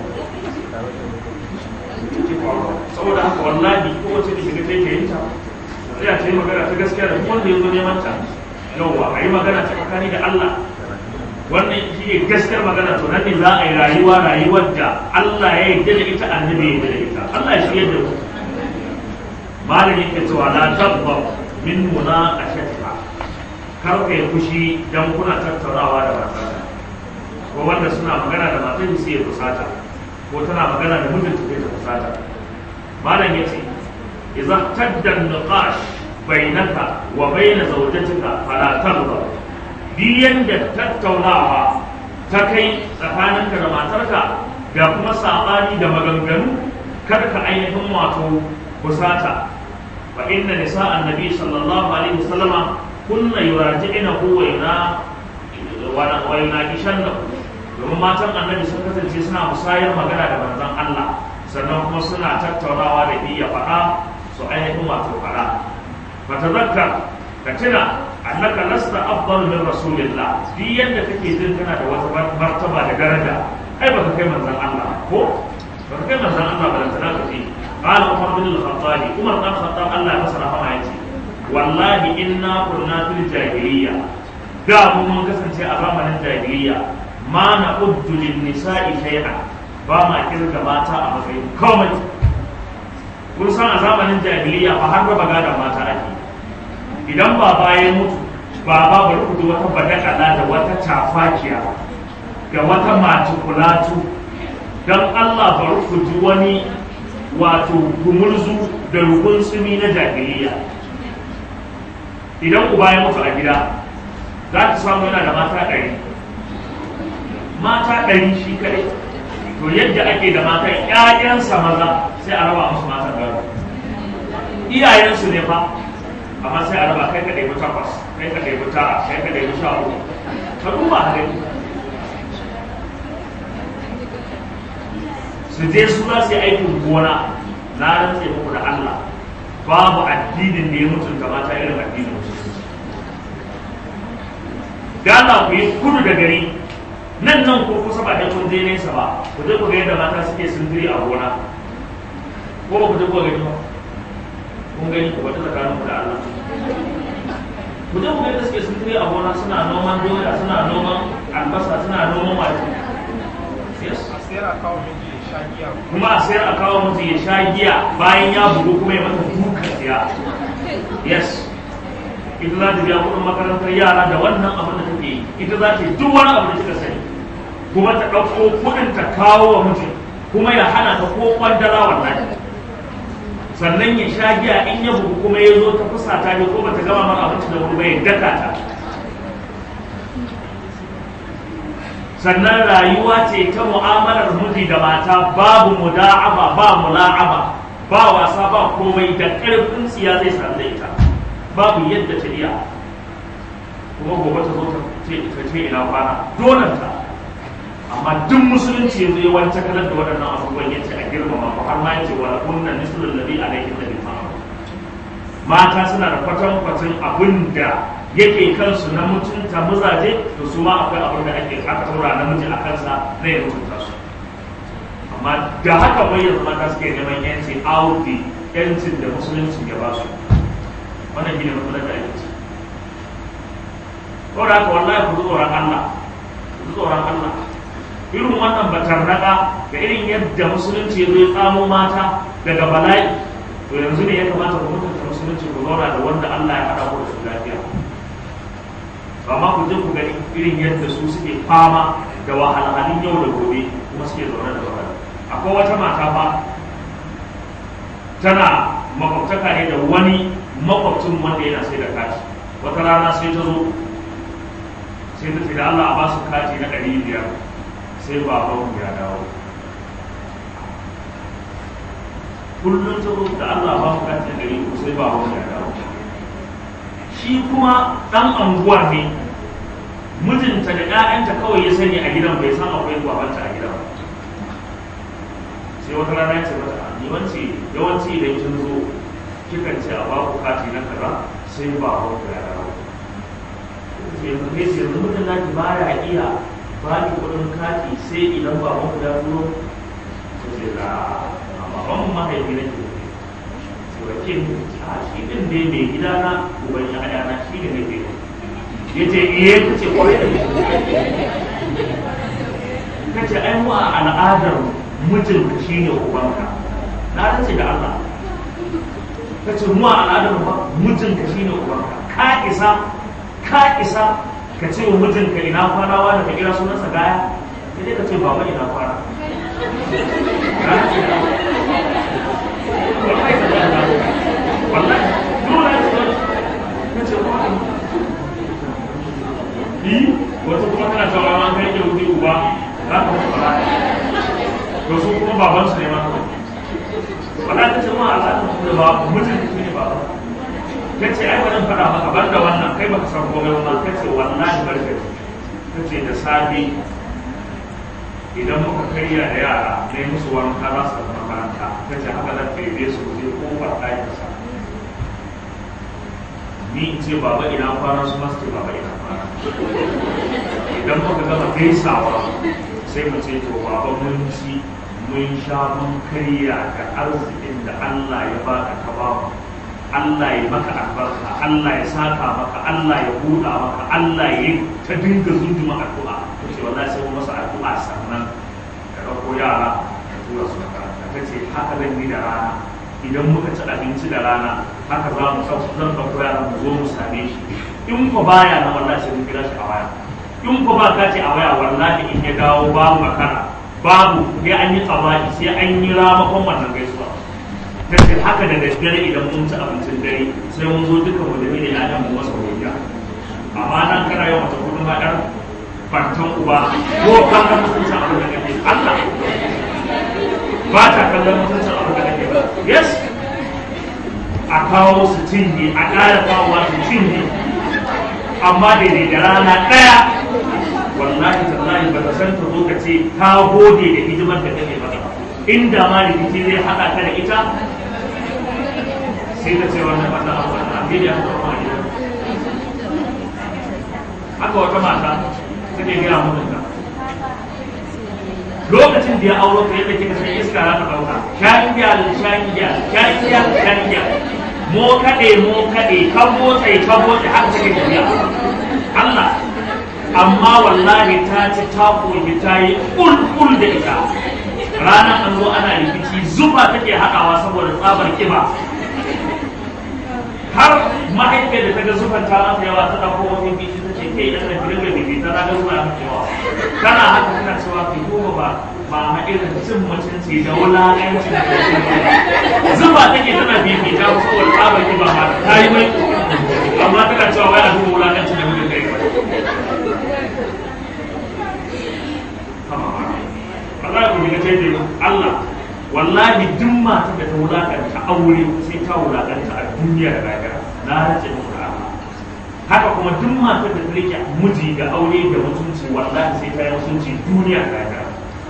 saboda haka wallahi kowace da shiga ta yi ta tsaya ta yi magana ta gaskiya da wanda ya zo neman ta yauwa a yi magana ta tsakani da Allah wannan shi ne gaskiyar magana to nan ne za a yi rayuwa rayuwar da Allah ya yarda da ita annabi ya yarda da ita Allah ya shirya da mu malam yake cewa la tabba min munaqashatiha kar ka yi fushi dan kuna tattaunawa da matarka ko wanda suna magana da matar sai ya fusata ko tana magana da mijinta sai ta fusata malam yace إذا احتد النقاش بينك وبين زوجتك فلا ترضى biyan da tattaunawa ta kai tsakaninka da matarka da kuma saɓani da maganganu kar ka ainihin wato kusata fa inna nisa annabi sallallahu alaihi wasallama kunna yuraji'ina hu wa yana wa yana kishanna domin matan annabi sun kasance suna musayar magana da manzon Allah sannan kuma suna tattaunawa da iya faɗa su ainihin wato fara fatazakkar ka tuna annaka lasta afdal min rasulillah duk yadda kake jin kana da wata martaba da daraja ai baka kai manzon Allah ko baka kai manzon Allah ba da tana ka ce qala umar bin al-khattab umar bin al-khattab Allah ya masa rahama yace wallahi inna kunna fil jahiliyya da mu mun kasance a zamanin jahiliyya ma na uddu lin nisa'i shay'an ba ma kirga mata a matsayin komai kun san a zamanin jahiliyya fa har raba gadon mata ake idan baba ya mutu baba bari ku wata badakala da wata tafakiya da wata matukulatu don Allah bari ku ji wani wato gumurzu da rukun tsumi na jahiliya idan uba ya mutu a gida za ka samu yana da mata ɗari mata ɗari shi kaɗai to yadda ake da mata ƴaƴansa maza sai a raba musu matan gado iyayensu ne fa amma sai a raba kai ka ɗebi takwas kai ka ɗebi tara kai ka ɗebi sha uku ka duba a gani su je su za su yi aikin gona na rantse muku da Allah babu addinin da ya mutunta mata irin addinin musulunci da Allah ku yi kudu da gari nan nan ko kusa ba da kun je nesa ba ku je ku ga yadda mata suke sindiri a gona ko ba ku je ku gani ba kun gani ku wata tsakanin ku da Allah ku je ku ga yadda suke sindiri a gona suna noman doya suna noman albasa suna noman wake kuma a sayar a kawo mutu ya sha giya bayan ya bugu kuma ya mata duka siya yes ita za ta biya kuɗin makarantar yara da wannan abin da take yi ita za ta yi duk wani abu da kika sani kuma ta ɗauko kuɗin ta kawo wa mutum kuma ya hana ta ko kwandala wallahi sannan ya sha giya in ya bugu kuma ya zo ta fusa ta ko bata gama mara abinci da wani ba ya daka ta sannan rayuwa ce ta mu'amalar miji da mata babu muda'aba ba mula'aba ba wasa ba komai da ƙarfin tsiya zai sami da ita babu yadda ta iya kuma gobe ta zo ta ce ina kwana donanta amma duk musulunci yanzu ya wance kalar da waɗannan abubuwan ya ce a girmama ko har ma ya ce wala kunna mislul ladhi alayhi ladhi mata suna da kwatankwacin abin da yake kansu na mutunta mazaje to su ma akwai abin da ake aka tura namiji a kansa na ya mutunta su amma da haka bai yanzu mata suke neman yanci audi yancin da musulunci ya ba su wannan gina matsalar da ake ci ko da haka wallahi ku tsoron Allah ku tsoron Allah irin wannan batarnaka da irin yadda musulunci ya zo ya tsamo mata daga bala'i to yanzu ne ya kamata ku mutunta musulunci ku zauna da wanda Allah ya haɗa ku da su lafiya amma ku je ku gani irin yadda su suke fama da wahalhalun yau da gobe kuma suke zaune da wahala akwai wata mata fa tana makwabtaka ne da wani makwabcin wanda yana sai da kati wata rana sai ta zo sai ta ce da Allah a ba su kati na ɗari biyar sai baban ya dawo kullum ta zo da Allah ba mu kati na ɗari uku sai baban ya dawo shi kuma ɗan anguwa ne mijinta da ‘ya'yanta kawai ya sani a gidan bai san akwai babanta a gidan sai wata rana ya ce mata yawanci yawanci idan kin zo kikan ce a baku kati na kaza sai ba ku ya dawo yanzu ne sai yanzu mutum naki ba ya iya ba ki kuɗin kati sai idan ba ku ya turo sai da baban mu mahaifi nake wakin a shi din dai mai gida na uban ya na shi ne nake ya ce iye ta ce kwarai da ta ce ai mu a al'adar mijinka shi ne ubanka na race da Allah ta ce mu a al'adar ba mijinka shi ne ubanka ka isa ka isa ka ce wa mijinka ina kwana wa da ka kira sunansa gaya sai dai ka ce baba ina kwana wallahi dole ne ce yi wata kuma tana cewa ma kai ke wuce uba za ka mutu fara to su kuma baban su ne ma wala ta ce ma Allah ta da ba mutum ne ba ta ce ai wannan fada maka ban da wannan kai baka san komai ba ta ce wallahi barka ta ce da safi idan muka karya da yara ne musu wanka za su tafi makaranta ta ce haka zan ɗaiɗe su je kofar ɗakinsa ni in ce baba ina kwana su masu ce baba ina kwana idan muka gama gaisawa sai mu ce to baba mun ci mun sha mun karya da arzikin da Allah ya baka ka ba mu Allah ya maka albarka Allah ya saka maka Allah ya buɗa maka Allah ya ta dinga zunduma addu'a to ce wallahi sai mu masa addu'a sannan ka ɗauko yara ka tura su makaranta ta ce haka zan yi da rana idan muka ci abinci da rana haka za mu zan ɗauko yara mu zo mu same shi in ko baya na wallahi sai mun kira shi a waya in ko ba ka ce a waya wallahi in ya dawo babu makara babu sai an yi tsamaki sai an yi ramakon wannan gaisuwa ta ce haka da daddare idan mun ci abincin dare sai mun zo duka mu da ne ya mu masa hujja amma nan kana yawan ta kudin haɗar bantan uba ko kallon mutuncin abin da kake Allah ba ta kallon mutuncin abin da kake ba yes a kawo su cinye a ƙara kawowa su cinye amma daidai da rana ɗaya wallahi tallahi ba ta san ta zo ka ce ta gode da hidimar da kake mata inda ma rikici zai haɗa ka da ita sai ta ce wannan wannan abu wannan abu ya haɗa wa ita haka wata mata take gaya mun da lokacin da ya auro ka yadda kika san iska za ta ɗauka shayin gyal shayin gyal shayin gyal shayin gyal mo kaɗe mo kaɗe kan motsa kan motsa haka take tafiya Allah amma wallahi ta ci ta koyi ta yi ƙulƙul da ita ranar an zo ana rikici zuba take haɗawa saboda tsabar kiba har mahaifiyar da ta ga zufan ta mata yawa ta ɗauko wani biki ta ce kai ɗan da dinga biki ta ga zuba mata yawa kana haka kana cewa kai goma ba ba ma irin cin mutunci da wulaƙancin da zuba take tana bibi ta saboda tsabar kiba ma ta yi mai amma tana cewa wai a duba wulaƙancin da muke kai wallahi ku ga tayi Allah wallahi duk mata da ta wulakanta aure sai ta wulakanta a duniya da lahira na race muku da Allah haka kuma duk mata da ta rike miji da aure da mutunci wallahi sai ta yi mutunci duniya da lahira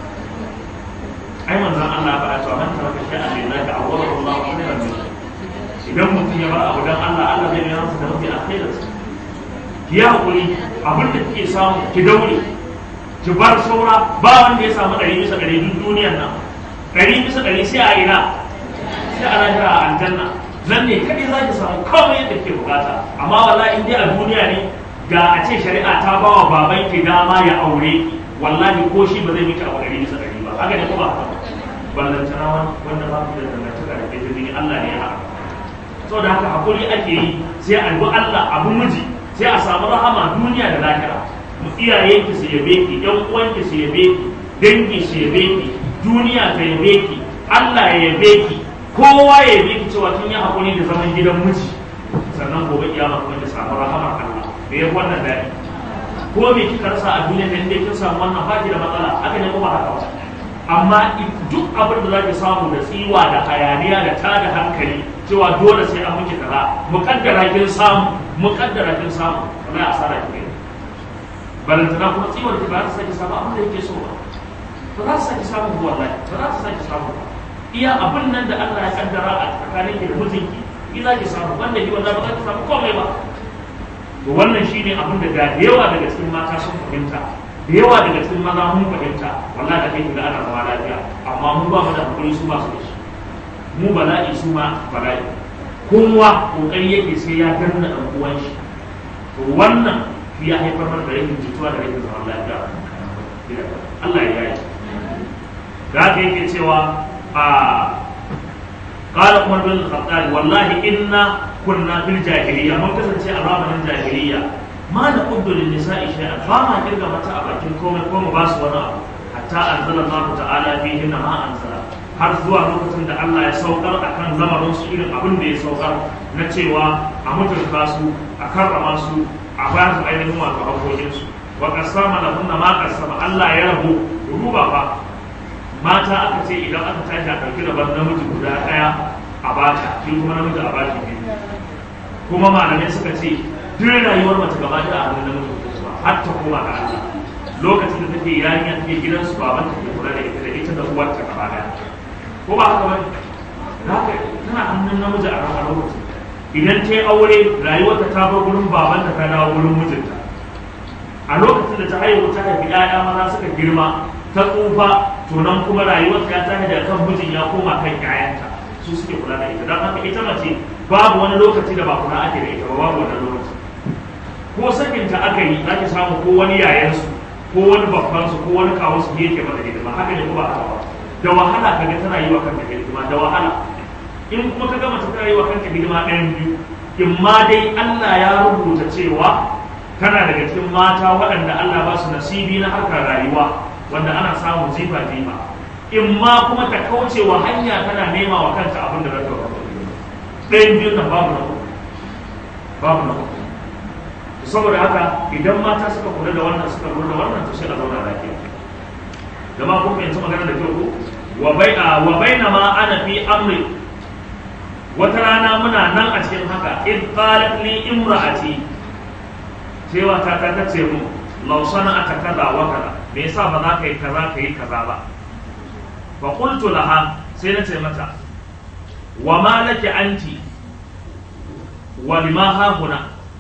ai manzon Allah ba a cewa man taraka shay'an lillahi awwala Allah khairan min idan mutum ya bar abu dan Allah Allah zai yi masa da mafi alkhairinsa ki yi hakuri abin da kike samu ki daure ki bar saura ba wanda ya samu ɗari bisa ɗari duk duniyar nan ɗari bisa ɗari sai a ina sai a lahira a aljanna nan ne kaɗai za ki samu komai yadda ke bukata amma wallahi in dai a duniya ne ga a ce shari'a ta ba wa baban ki dama ya aure ki wallahi ko shi ba zai miki abu ɗari bisa ɗari ba haka ne ko ba haka ballantana wanda ba ku da dangantaka da kai jini Allah ne ya haɗa saboda haka hakuri ake yi sai a bi Allah abu miji sai a samu rahama duniya da lahira iyayenki su yabe ki yan uwanki su yabe ki dangi su yabe ki duniya ta yabe ki Allah ya yabe ki kowa ya yabe ki cewa kin yi hakuri da zaman gidan miji sannan gobe kiyama kuma ki samu rahamar Allah da ya wannan dadi ko me kika rasa a duniya da inda kin samu wannan baki da matsala haka ne kuma haka ba amma duk abin da zaki samu da tsiwa da hayaniya da tada hankali cewa dole sai an miki kaza mukaddara kin samu mukaddara kin samu wallahi asara ki balantana kuma tsiwar ki ba za ta sake samu abin da yake so ba ba za ta sake samu ba wallahi ba za ta sake samu ba iya abin nan da Allah ya kaddara a tsakanin ki da mijinki ki za ki samu wanda ki wallahi ba za ki samu komai ba to wannan shine abin da da yawa daga cikin mata sun fahimta da yawa daga cikin maza mun fahimta wallahi da kai ga ana zama lafiya amma mu ba mu da hakuri su ba su da shi mu bala'i su ma bala'i kowa kokari yake sai ya danna dan uwan shi to wannan ya haifar mana da rashin jituwa da rashin zaman lafiya Allah ya yi da haka yake cewa a qala umar bin al-khattab wallahi inna kunna fil jahiliya mun kasance a zamanin jahiliya ma na quddu lin nisa'i shay'an ba ma kirga mata a bakin komai ko mu ba su wani abu hatta anzala Allah ta'ala fihi ma anzala har zuwa lokacin da Allah ya saukar akan lamarin su irin abin da ya saukar na cewa a mutunta su a karrama su a ba su ainihin wato haƙoƙinsu wa kasama da hunna ma kasama Allah ya rabu ruba fa mata aka ce idan aka tashi a ɗauki rabon namiji guda ɗaya a bata shi kuma namiji a baki biyu kuma malamai suka ce duk rayuwar mace gaba da a hannun namiji kuma har ta koma ga Allah lokacin da take yarinya take gidansu baban ta ke kula da ita da ita da uwarta gaba ɗaya ko ba haka bane haka tana hannun namiji a ran lokacin idan ta yi aure rayuwarta ta bar gurin babanta ta dawo gurin mijinta a lokacin da ta haihu ta haifi 'ya'ya maza suka girma ta tsufa to nan kuma rayuwarta ya tashi daga kan mijin ya koma kan 'ya'yanta su suke kula da ita don haka ita mace babu wani lokaci da ba kula ake da ita ba babu wani lokaci ko sakinta aka yi za ki samu ko wani yayansu ko wani babbansu ko wani kawunsu ne yake mata hidima haka ne ko ba haka ba da wahala ka ga tana yi wa kanta hidima da wahala in kuma ka gama tana yi wa kanta hidima ɗayan biyu in ma dai Allah ya rubuta cewa kana daga cikin mata waɗanda Allah ba su nasibi na harkar rayuwa wanda ana samun jifa jifa in ma kuma ta kauce wa hanya tana nema wa kanta abin da zata wa ɗayan biyun nan babu na uku babu na uku saboda haka idan mata suka kula da wannan suka kula da wannan to sai a zauna lafiya jama'a kun fahimci magana da kyau ko wa bai'a wa baina ma ana fi amri wata rana muna nan a cikin haka id qalat li imra'ati cewa ta ta tace mu law sana'ata kaza wa kaza me yasa ba za ka yi kaza ka yi kaza ba fa qultu laha sai na ce mata wa ma laki anti wa lima ha huna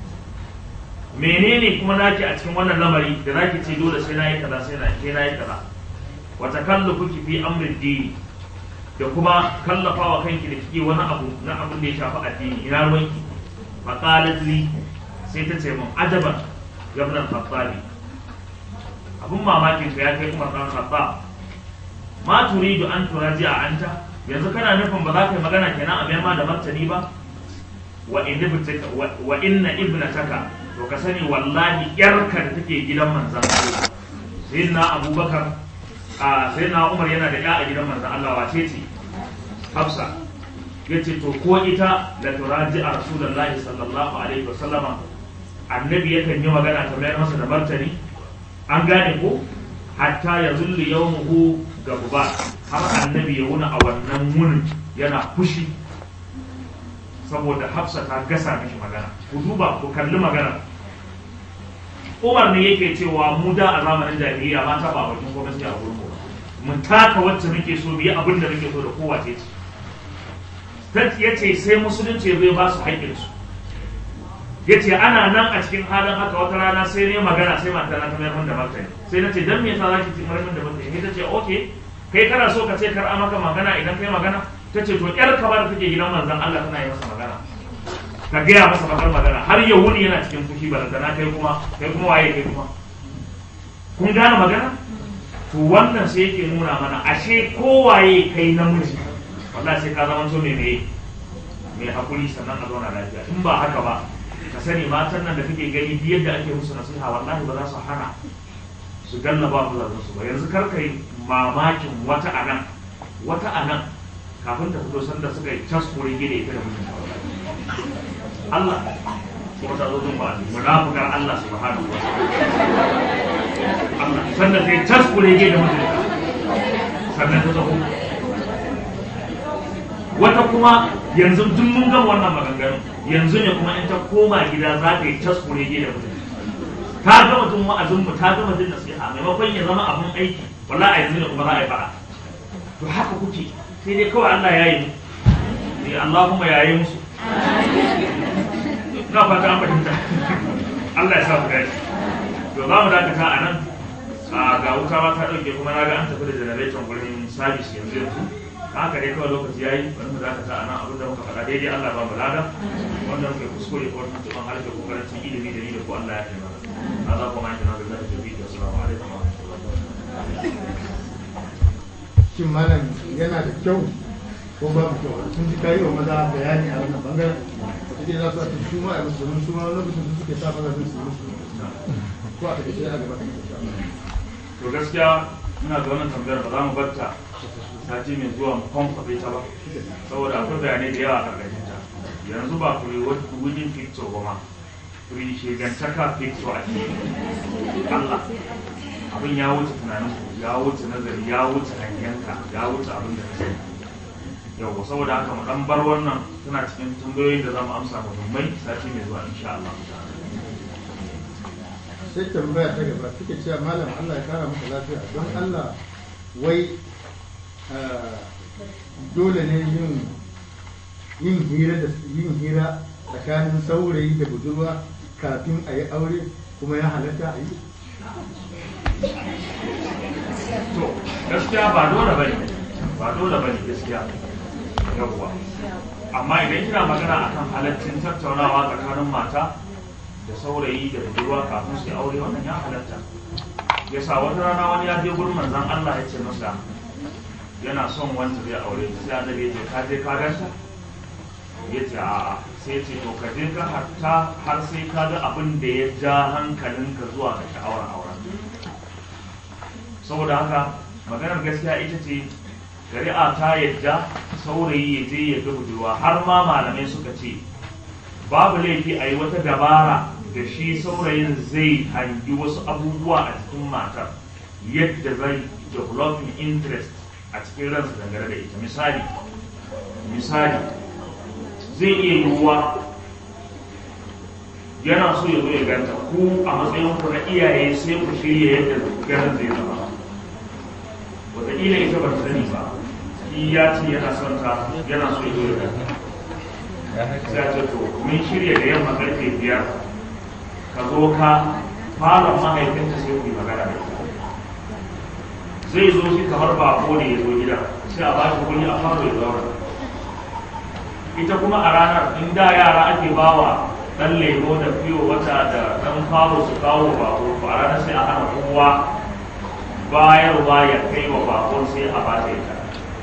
menene kuma naki a cikin wannan lamari da zaki ce dole sai na yi kaza sai na sai na yi kaza wa takallufuki fi amri dini da kuma kallafa wa kanki da kike wani abu na abin da ya shafi addini ina ruwanki fa qalat li sai ta ce mun ajaban ya ibn al-khattabi abun mamakin ka ya kai Umar dan Khattab ma turidu an turaji'a anta yanzu kana nufin ba za ka yi magana kenan a ma da martani ba wa inna ibnataka wa inna ibnataka to ka sani wallahi yarka da take gidan manzon Allah sayyidina Abubakar a sayyidina Umar yana da ya a gidan manzon Allah wace ce Hafsa yace to ko ita la turaji'a rasulullahi sallallahu alaihi wasallama annabi yakan yi magana ta mayar masa da martani an gane ko hatta ya zulli yawmuhu gaba har annabi ya wuna a wannan wunin yana fushi saboda hafsa ta gasa mishi magana ku duba ku kalli magana umar ne yake cewa mu da a zamanin jahiliya mata ba bakin gwamnati a gurin mu mun taka wacce muke so biyi abin da muke so da kowace ce ya ce sai musulunci ya zo ba su haƙƙinsu ya ce ana nan a cikin halin haka wata rana sai ne magana sai mata na ta mayar min da martani sai na ce dan me yasa zaki ci mayar min da martani sai ta ce okay kai kana so ka ce kar a maka magana idan kai magana ta ce to yar ka ba da take gidan manzon Allah tana yi masa magana ka gaya masa bakar magana har ya wuni yana cikin fushi balantana kai kuma kai kuma waye kai kuma kun gane magana to wannan sai yake nuna mana ashe kowaye kai namiji wallahi sai ka zama to mai mai mai hakuri sannan a zauna lafiya in ba haka ba ka sani matan nan da kake gani biyar da ake musu nasiha wallahi ba za su hana su ganna ba mu su ba yanzu kar kai mamakin wata anan wata anan kafin ta fito sanda suka yi cas kore gida ita da mutum Allah kuma ta zo jin ba munafikar Allah subhanahu wa Allah sanda ta yi cas kore gida mutum sannan ta zo wata kuma yanzu duk mun gan wannan maganganu yanzu ne kuma in ta koma gida za ta yi taskure gida mutum ta ga mutum wa'azin mu ta gama jin nasiha maimakon ya zama abun aiki wallahi a yanzu ne kuma za a yi fara to haka kuke sai dai kawai Allah ya yi mu eh Allah kuma ya yi musu na fata an fahimta Allah ya sa mu gaji to za mu dakata a nan ga wuta ma ta dauke kuma na ga an tafi da generator gurin sabis yanzu yanzu haka dai kawai lokaci yayi bari mu dakata a nan abin da muka faɗa daidai Allah ba mu lada wanda muke kuskure ko wani tuban harshe ko karancin ilimi da ni da ko Allah ya kai mana Allah kuma ya kina da zai tafi da assalamu alaikum wa rahmatullahi shin malam yana da kyau ko babu kyau sun ji kayi wa maza bayani a wannan bangaren wata dai za su ake su ma a musu domin su ma lokacin su suke sa maza su yi musu ko a take a gaba to gaskiya ina da wannan tambayar ba za mu batta sati mai zuwa mu kwankwabe ta ba saboda akwai bayanai da yawa a ƙarƙashin ta yanzu ba kuri wujin picture ba ma kuri shegantaka picture a cikin Allah abin ya wuce tunanin ku ya wuce nazari ya wuce hanyanka ya wuce abin da ka sani yau saboda haka mu dan bar wannan tana cikin tambayoyin da za mu amsa muhimmai sati mai zuwa insha Allah sai tambaya ta gaba suke cewa malam Allah ya kara maka lafiya don Allah wai dole ne yin yin hira da yin hira tsakanin saurayi da budurwa kafin a yi aure kuma ya halatta a yi to gaskiya ba dole bane ba dole bane gaskiya yawwa amma idan kina magana akan halaccin tattaunawa tsakanin mata da saurayi da budurwa kafin su yi aure wannan ya halatta yasa wata rana wani ya je gurin manzon Allah ya ce masa yana son wanda zai aure ta sai annabi ya ce ka je ka ganta ya ce a'a sai ce to ka je ka hatta har sai ka ga abin da ya ja hankalinka zuwa ga sha'awar auren saboda haka maganar gaskiya ita ce shari'a ta yadda saurayi ya je ya ga budurwa har ma malamai suka ce babu laifi a yi wata dabara da shi saurayin zai hangi wasu abubuwa a cikin matar yadda zai developing interest a cikin ransa dangane da ita misali misali zai iya yiwuwa yana so ya zo ya ganta ku a matsayin ku na iyaye sai ku shirya yadda ganin zai zama wataƙila ita ba ta sani ba shi ya ce yana son ta yana so ya zo ya ganta sai a ce to mun shirya da yamma karfe biyar ka zo ka fara mahaifinta sai ku yi magana da ita zai zo shi kamar bako ne ya zo gida sai a ba shi kuɗi a fara ya zaura ita kuma a ranar in da yara ake bawa dan lemo da fiyo wata da dan faro su kawo bako to a ranar sai a hana kowa bayarwa ya kai wa bakon sai a ba ta ita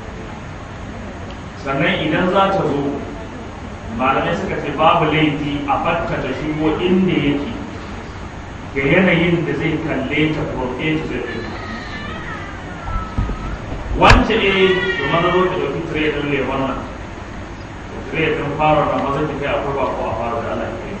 sannan idan za ta zo malamai suka ce babu laifi a batta da shigo inda yake ga yanayin da zai kalle ta from A to Z wance eh to maza zo ta ɗauki tire ɗin lemon nan tire ɗin fara na maza ta kai akwai ba ko a fara da Allah ya kai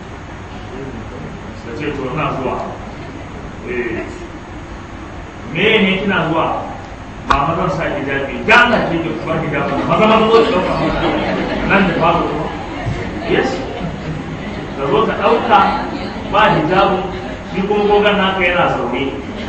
da ce to ina zuwa eh me ne kina zuwa ba mazan sa hijabi ga Allah ke ki bar hijabi maza maza zo ta ɗauka nan da fara kuma yes da zo ta ɗauka ba hijabi shi kuma gogon naka yana zaune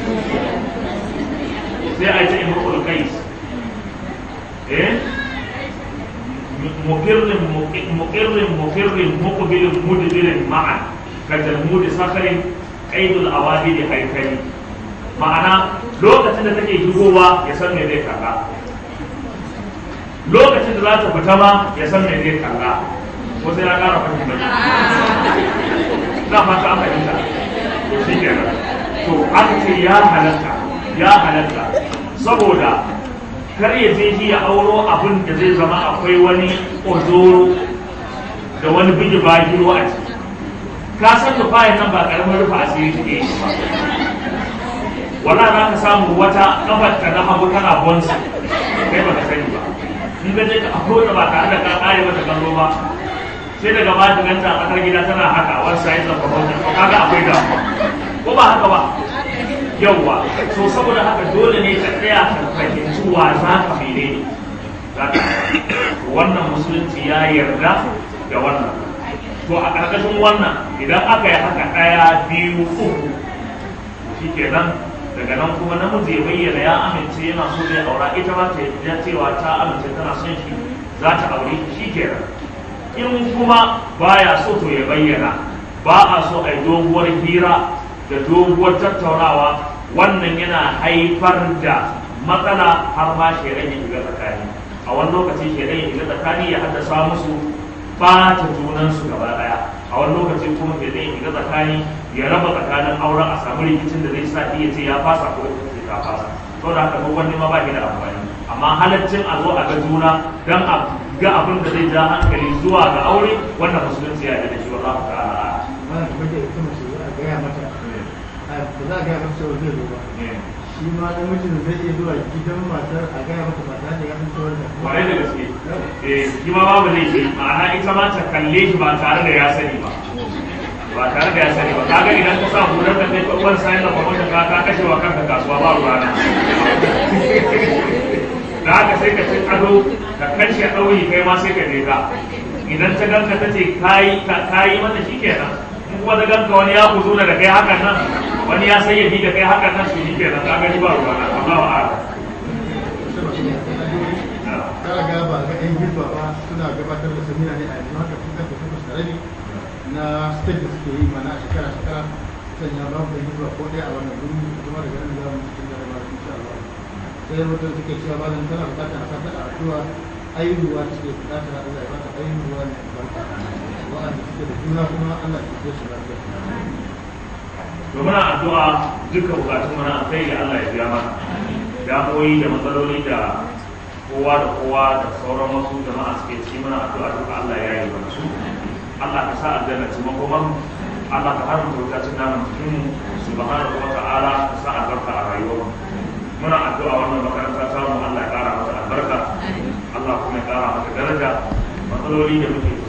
sai a ce imrul qais eh mukirrin mukirrin mukirrin muqbilin mudbirin ma'an ka jalmudi sakarin qaidul awabid haikali ma'ana lokacin da take shigowa ya san me zai kalla lokacin da za ta fita ma ya san me zai kalla ko sai na ƙara fahimta na fata an fahimta to shi kenan to aka ce ya halatta ya halatta saboda kar ya je shi ya auro abin da zai zama akwai wani ozoro da wani bigi bagiro a ciki ka san da fayin nan ba karamin rufa asiri take yi ba wala za ka samu wata kafar ta na hagu tana bonsa kai ba ka sani ba in ka je ka afro da ba tare da ka kare mata kallo ba sai daga ba ta ganta a tsakar gida tana haka wani sa'in da kwamfuta kaga akwai damuwa ko ba haka ba yauwa so saboda haka dole ne ka tsaya ka fahimci wa za ka mene ne wannan musulunci ya yarda da wannan to a ƙarƙashin wannan idan aka yi haka ɗaya biyu uku shi kenan daga nan kuma namiji ya bayyana ya amince yana so zai aura ita ma ta ya cewa ta amince tana son shi za ta aure shi kenan in kuma baya so to ya bayyana ba a so a yi doguwar hira da doguwar tattaunawa wannan yana haifar da matsala har ma shaidan ya shiga tsakani a wani lokaci shaidan ya shiga tsakani ya haddasa musu bata junansu gaba daya a wani lokaci kuma shaidan ya shiga tsakani ya raba tsakanin auren a samu rikicin da zai sa iya ce ya fasa ko ita ce ta fasa to da haka wani ma ba shi da amfani amma halaccin a zo a ga juna dan a ga abin da zai ja hankali zuwa ga aure wannan musulunci ya da shi wallahu ta'ala ba da mace ita mace a gaya mata ba za a gaya mata cewa zai zo ba shi ma namijin zai iya zuwa gidan matar a gaya mata ba tare da ya san cewa da kwarai da gaske eh shi ma babu laifi ma'ana ita ma ta kalle shi ba tare da ya sani ba ba tare da ya sani ba kaga idan ka sa hular da kai kwan sayan da kwamon da ka kashe wa kanka kasuwa ba ruwa na da haka sai ka ci ado ka kashe ɗauyi kai ma sai ka je ka idan ta ganka ta ce kayi mata shi kenan in kuma ta ganka wani ya kuzo da kai hakan nan wani ya sayyadi da kai hakan nan su shi kenan ka gani ba ruwa na Allah wa'ala kara ga ba ga yan girba ba suna gabatar da samina ne a yanzu haka sun kafa takwas da karami na state da suke yi mana a shekara shekara sanya babu da hijira ko ɗaya a wannan guri kuma daga nan za mu cikin da ba insha Allah sai mutum suke cewa ba tana bukatar a sata a addu'a aihuwa suke bukatar Allah ya bata aihuwa ne albarka wa'anda suke da juna kuma Allah ya ce su lafiya to muna addu'a dukkan bukatun mana kai da Allah ya biya mana damoyi da matsaloli da kowa da kowa da sauran wasu jama'a suke ciki mana addu'a duka Allah ya yi mana su Allah ka sa aljanna ci makoman Allah ka haramta wuta cin naman cikin mu subhanahu wa ta'ala ka sa albarka a rayuwar mu muna addu'a wannan makaranta ta mu Allah ya kara mata albarka Allah kuma ya kara mata daraja matsaloli da muke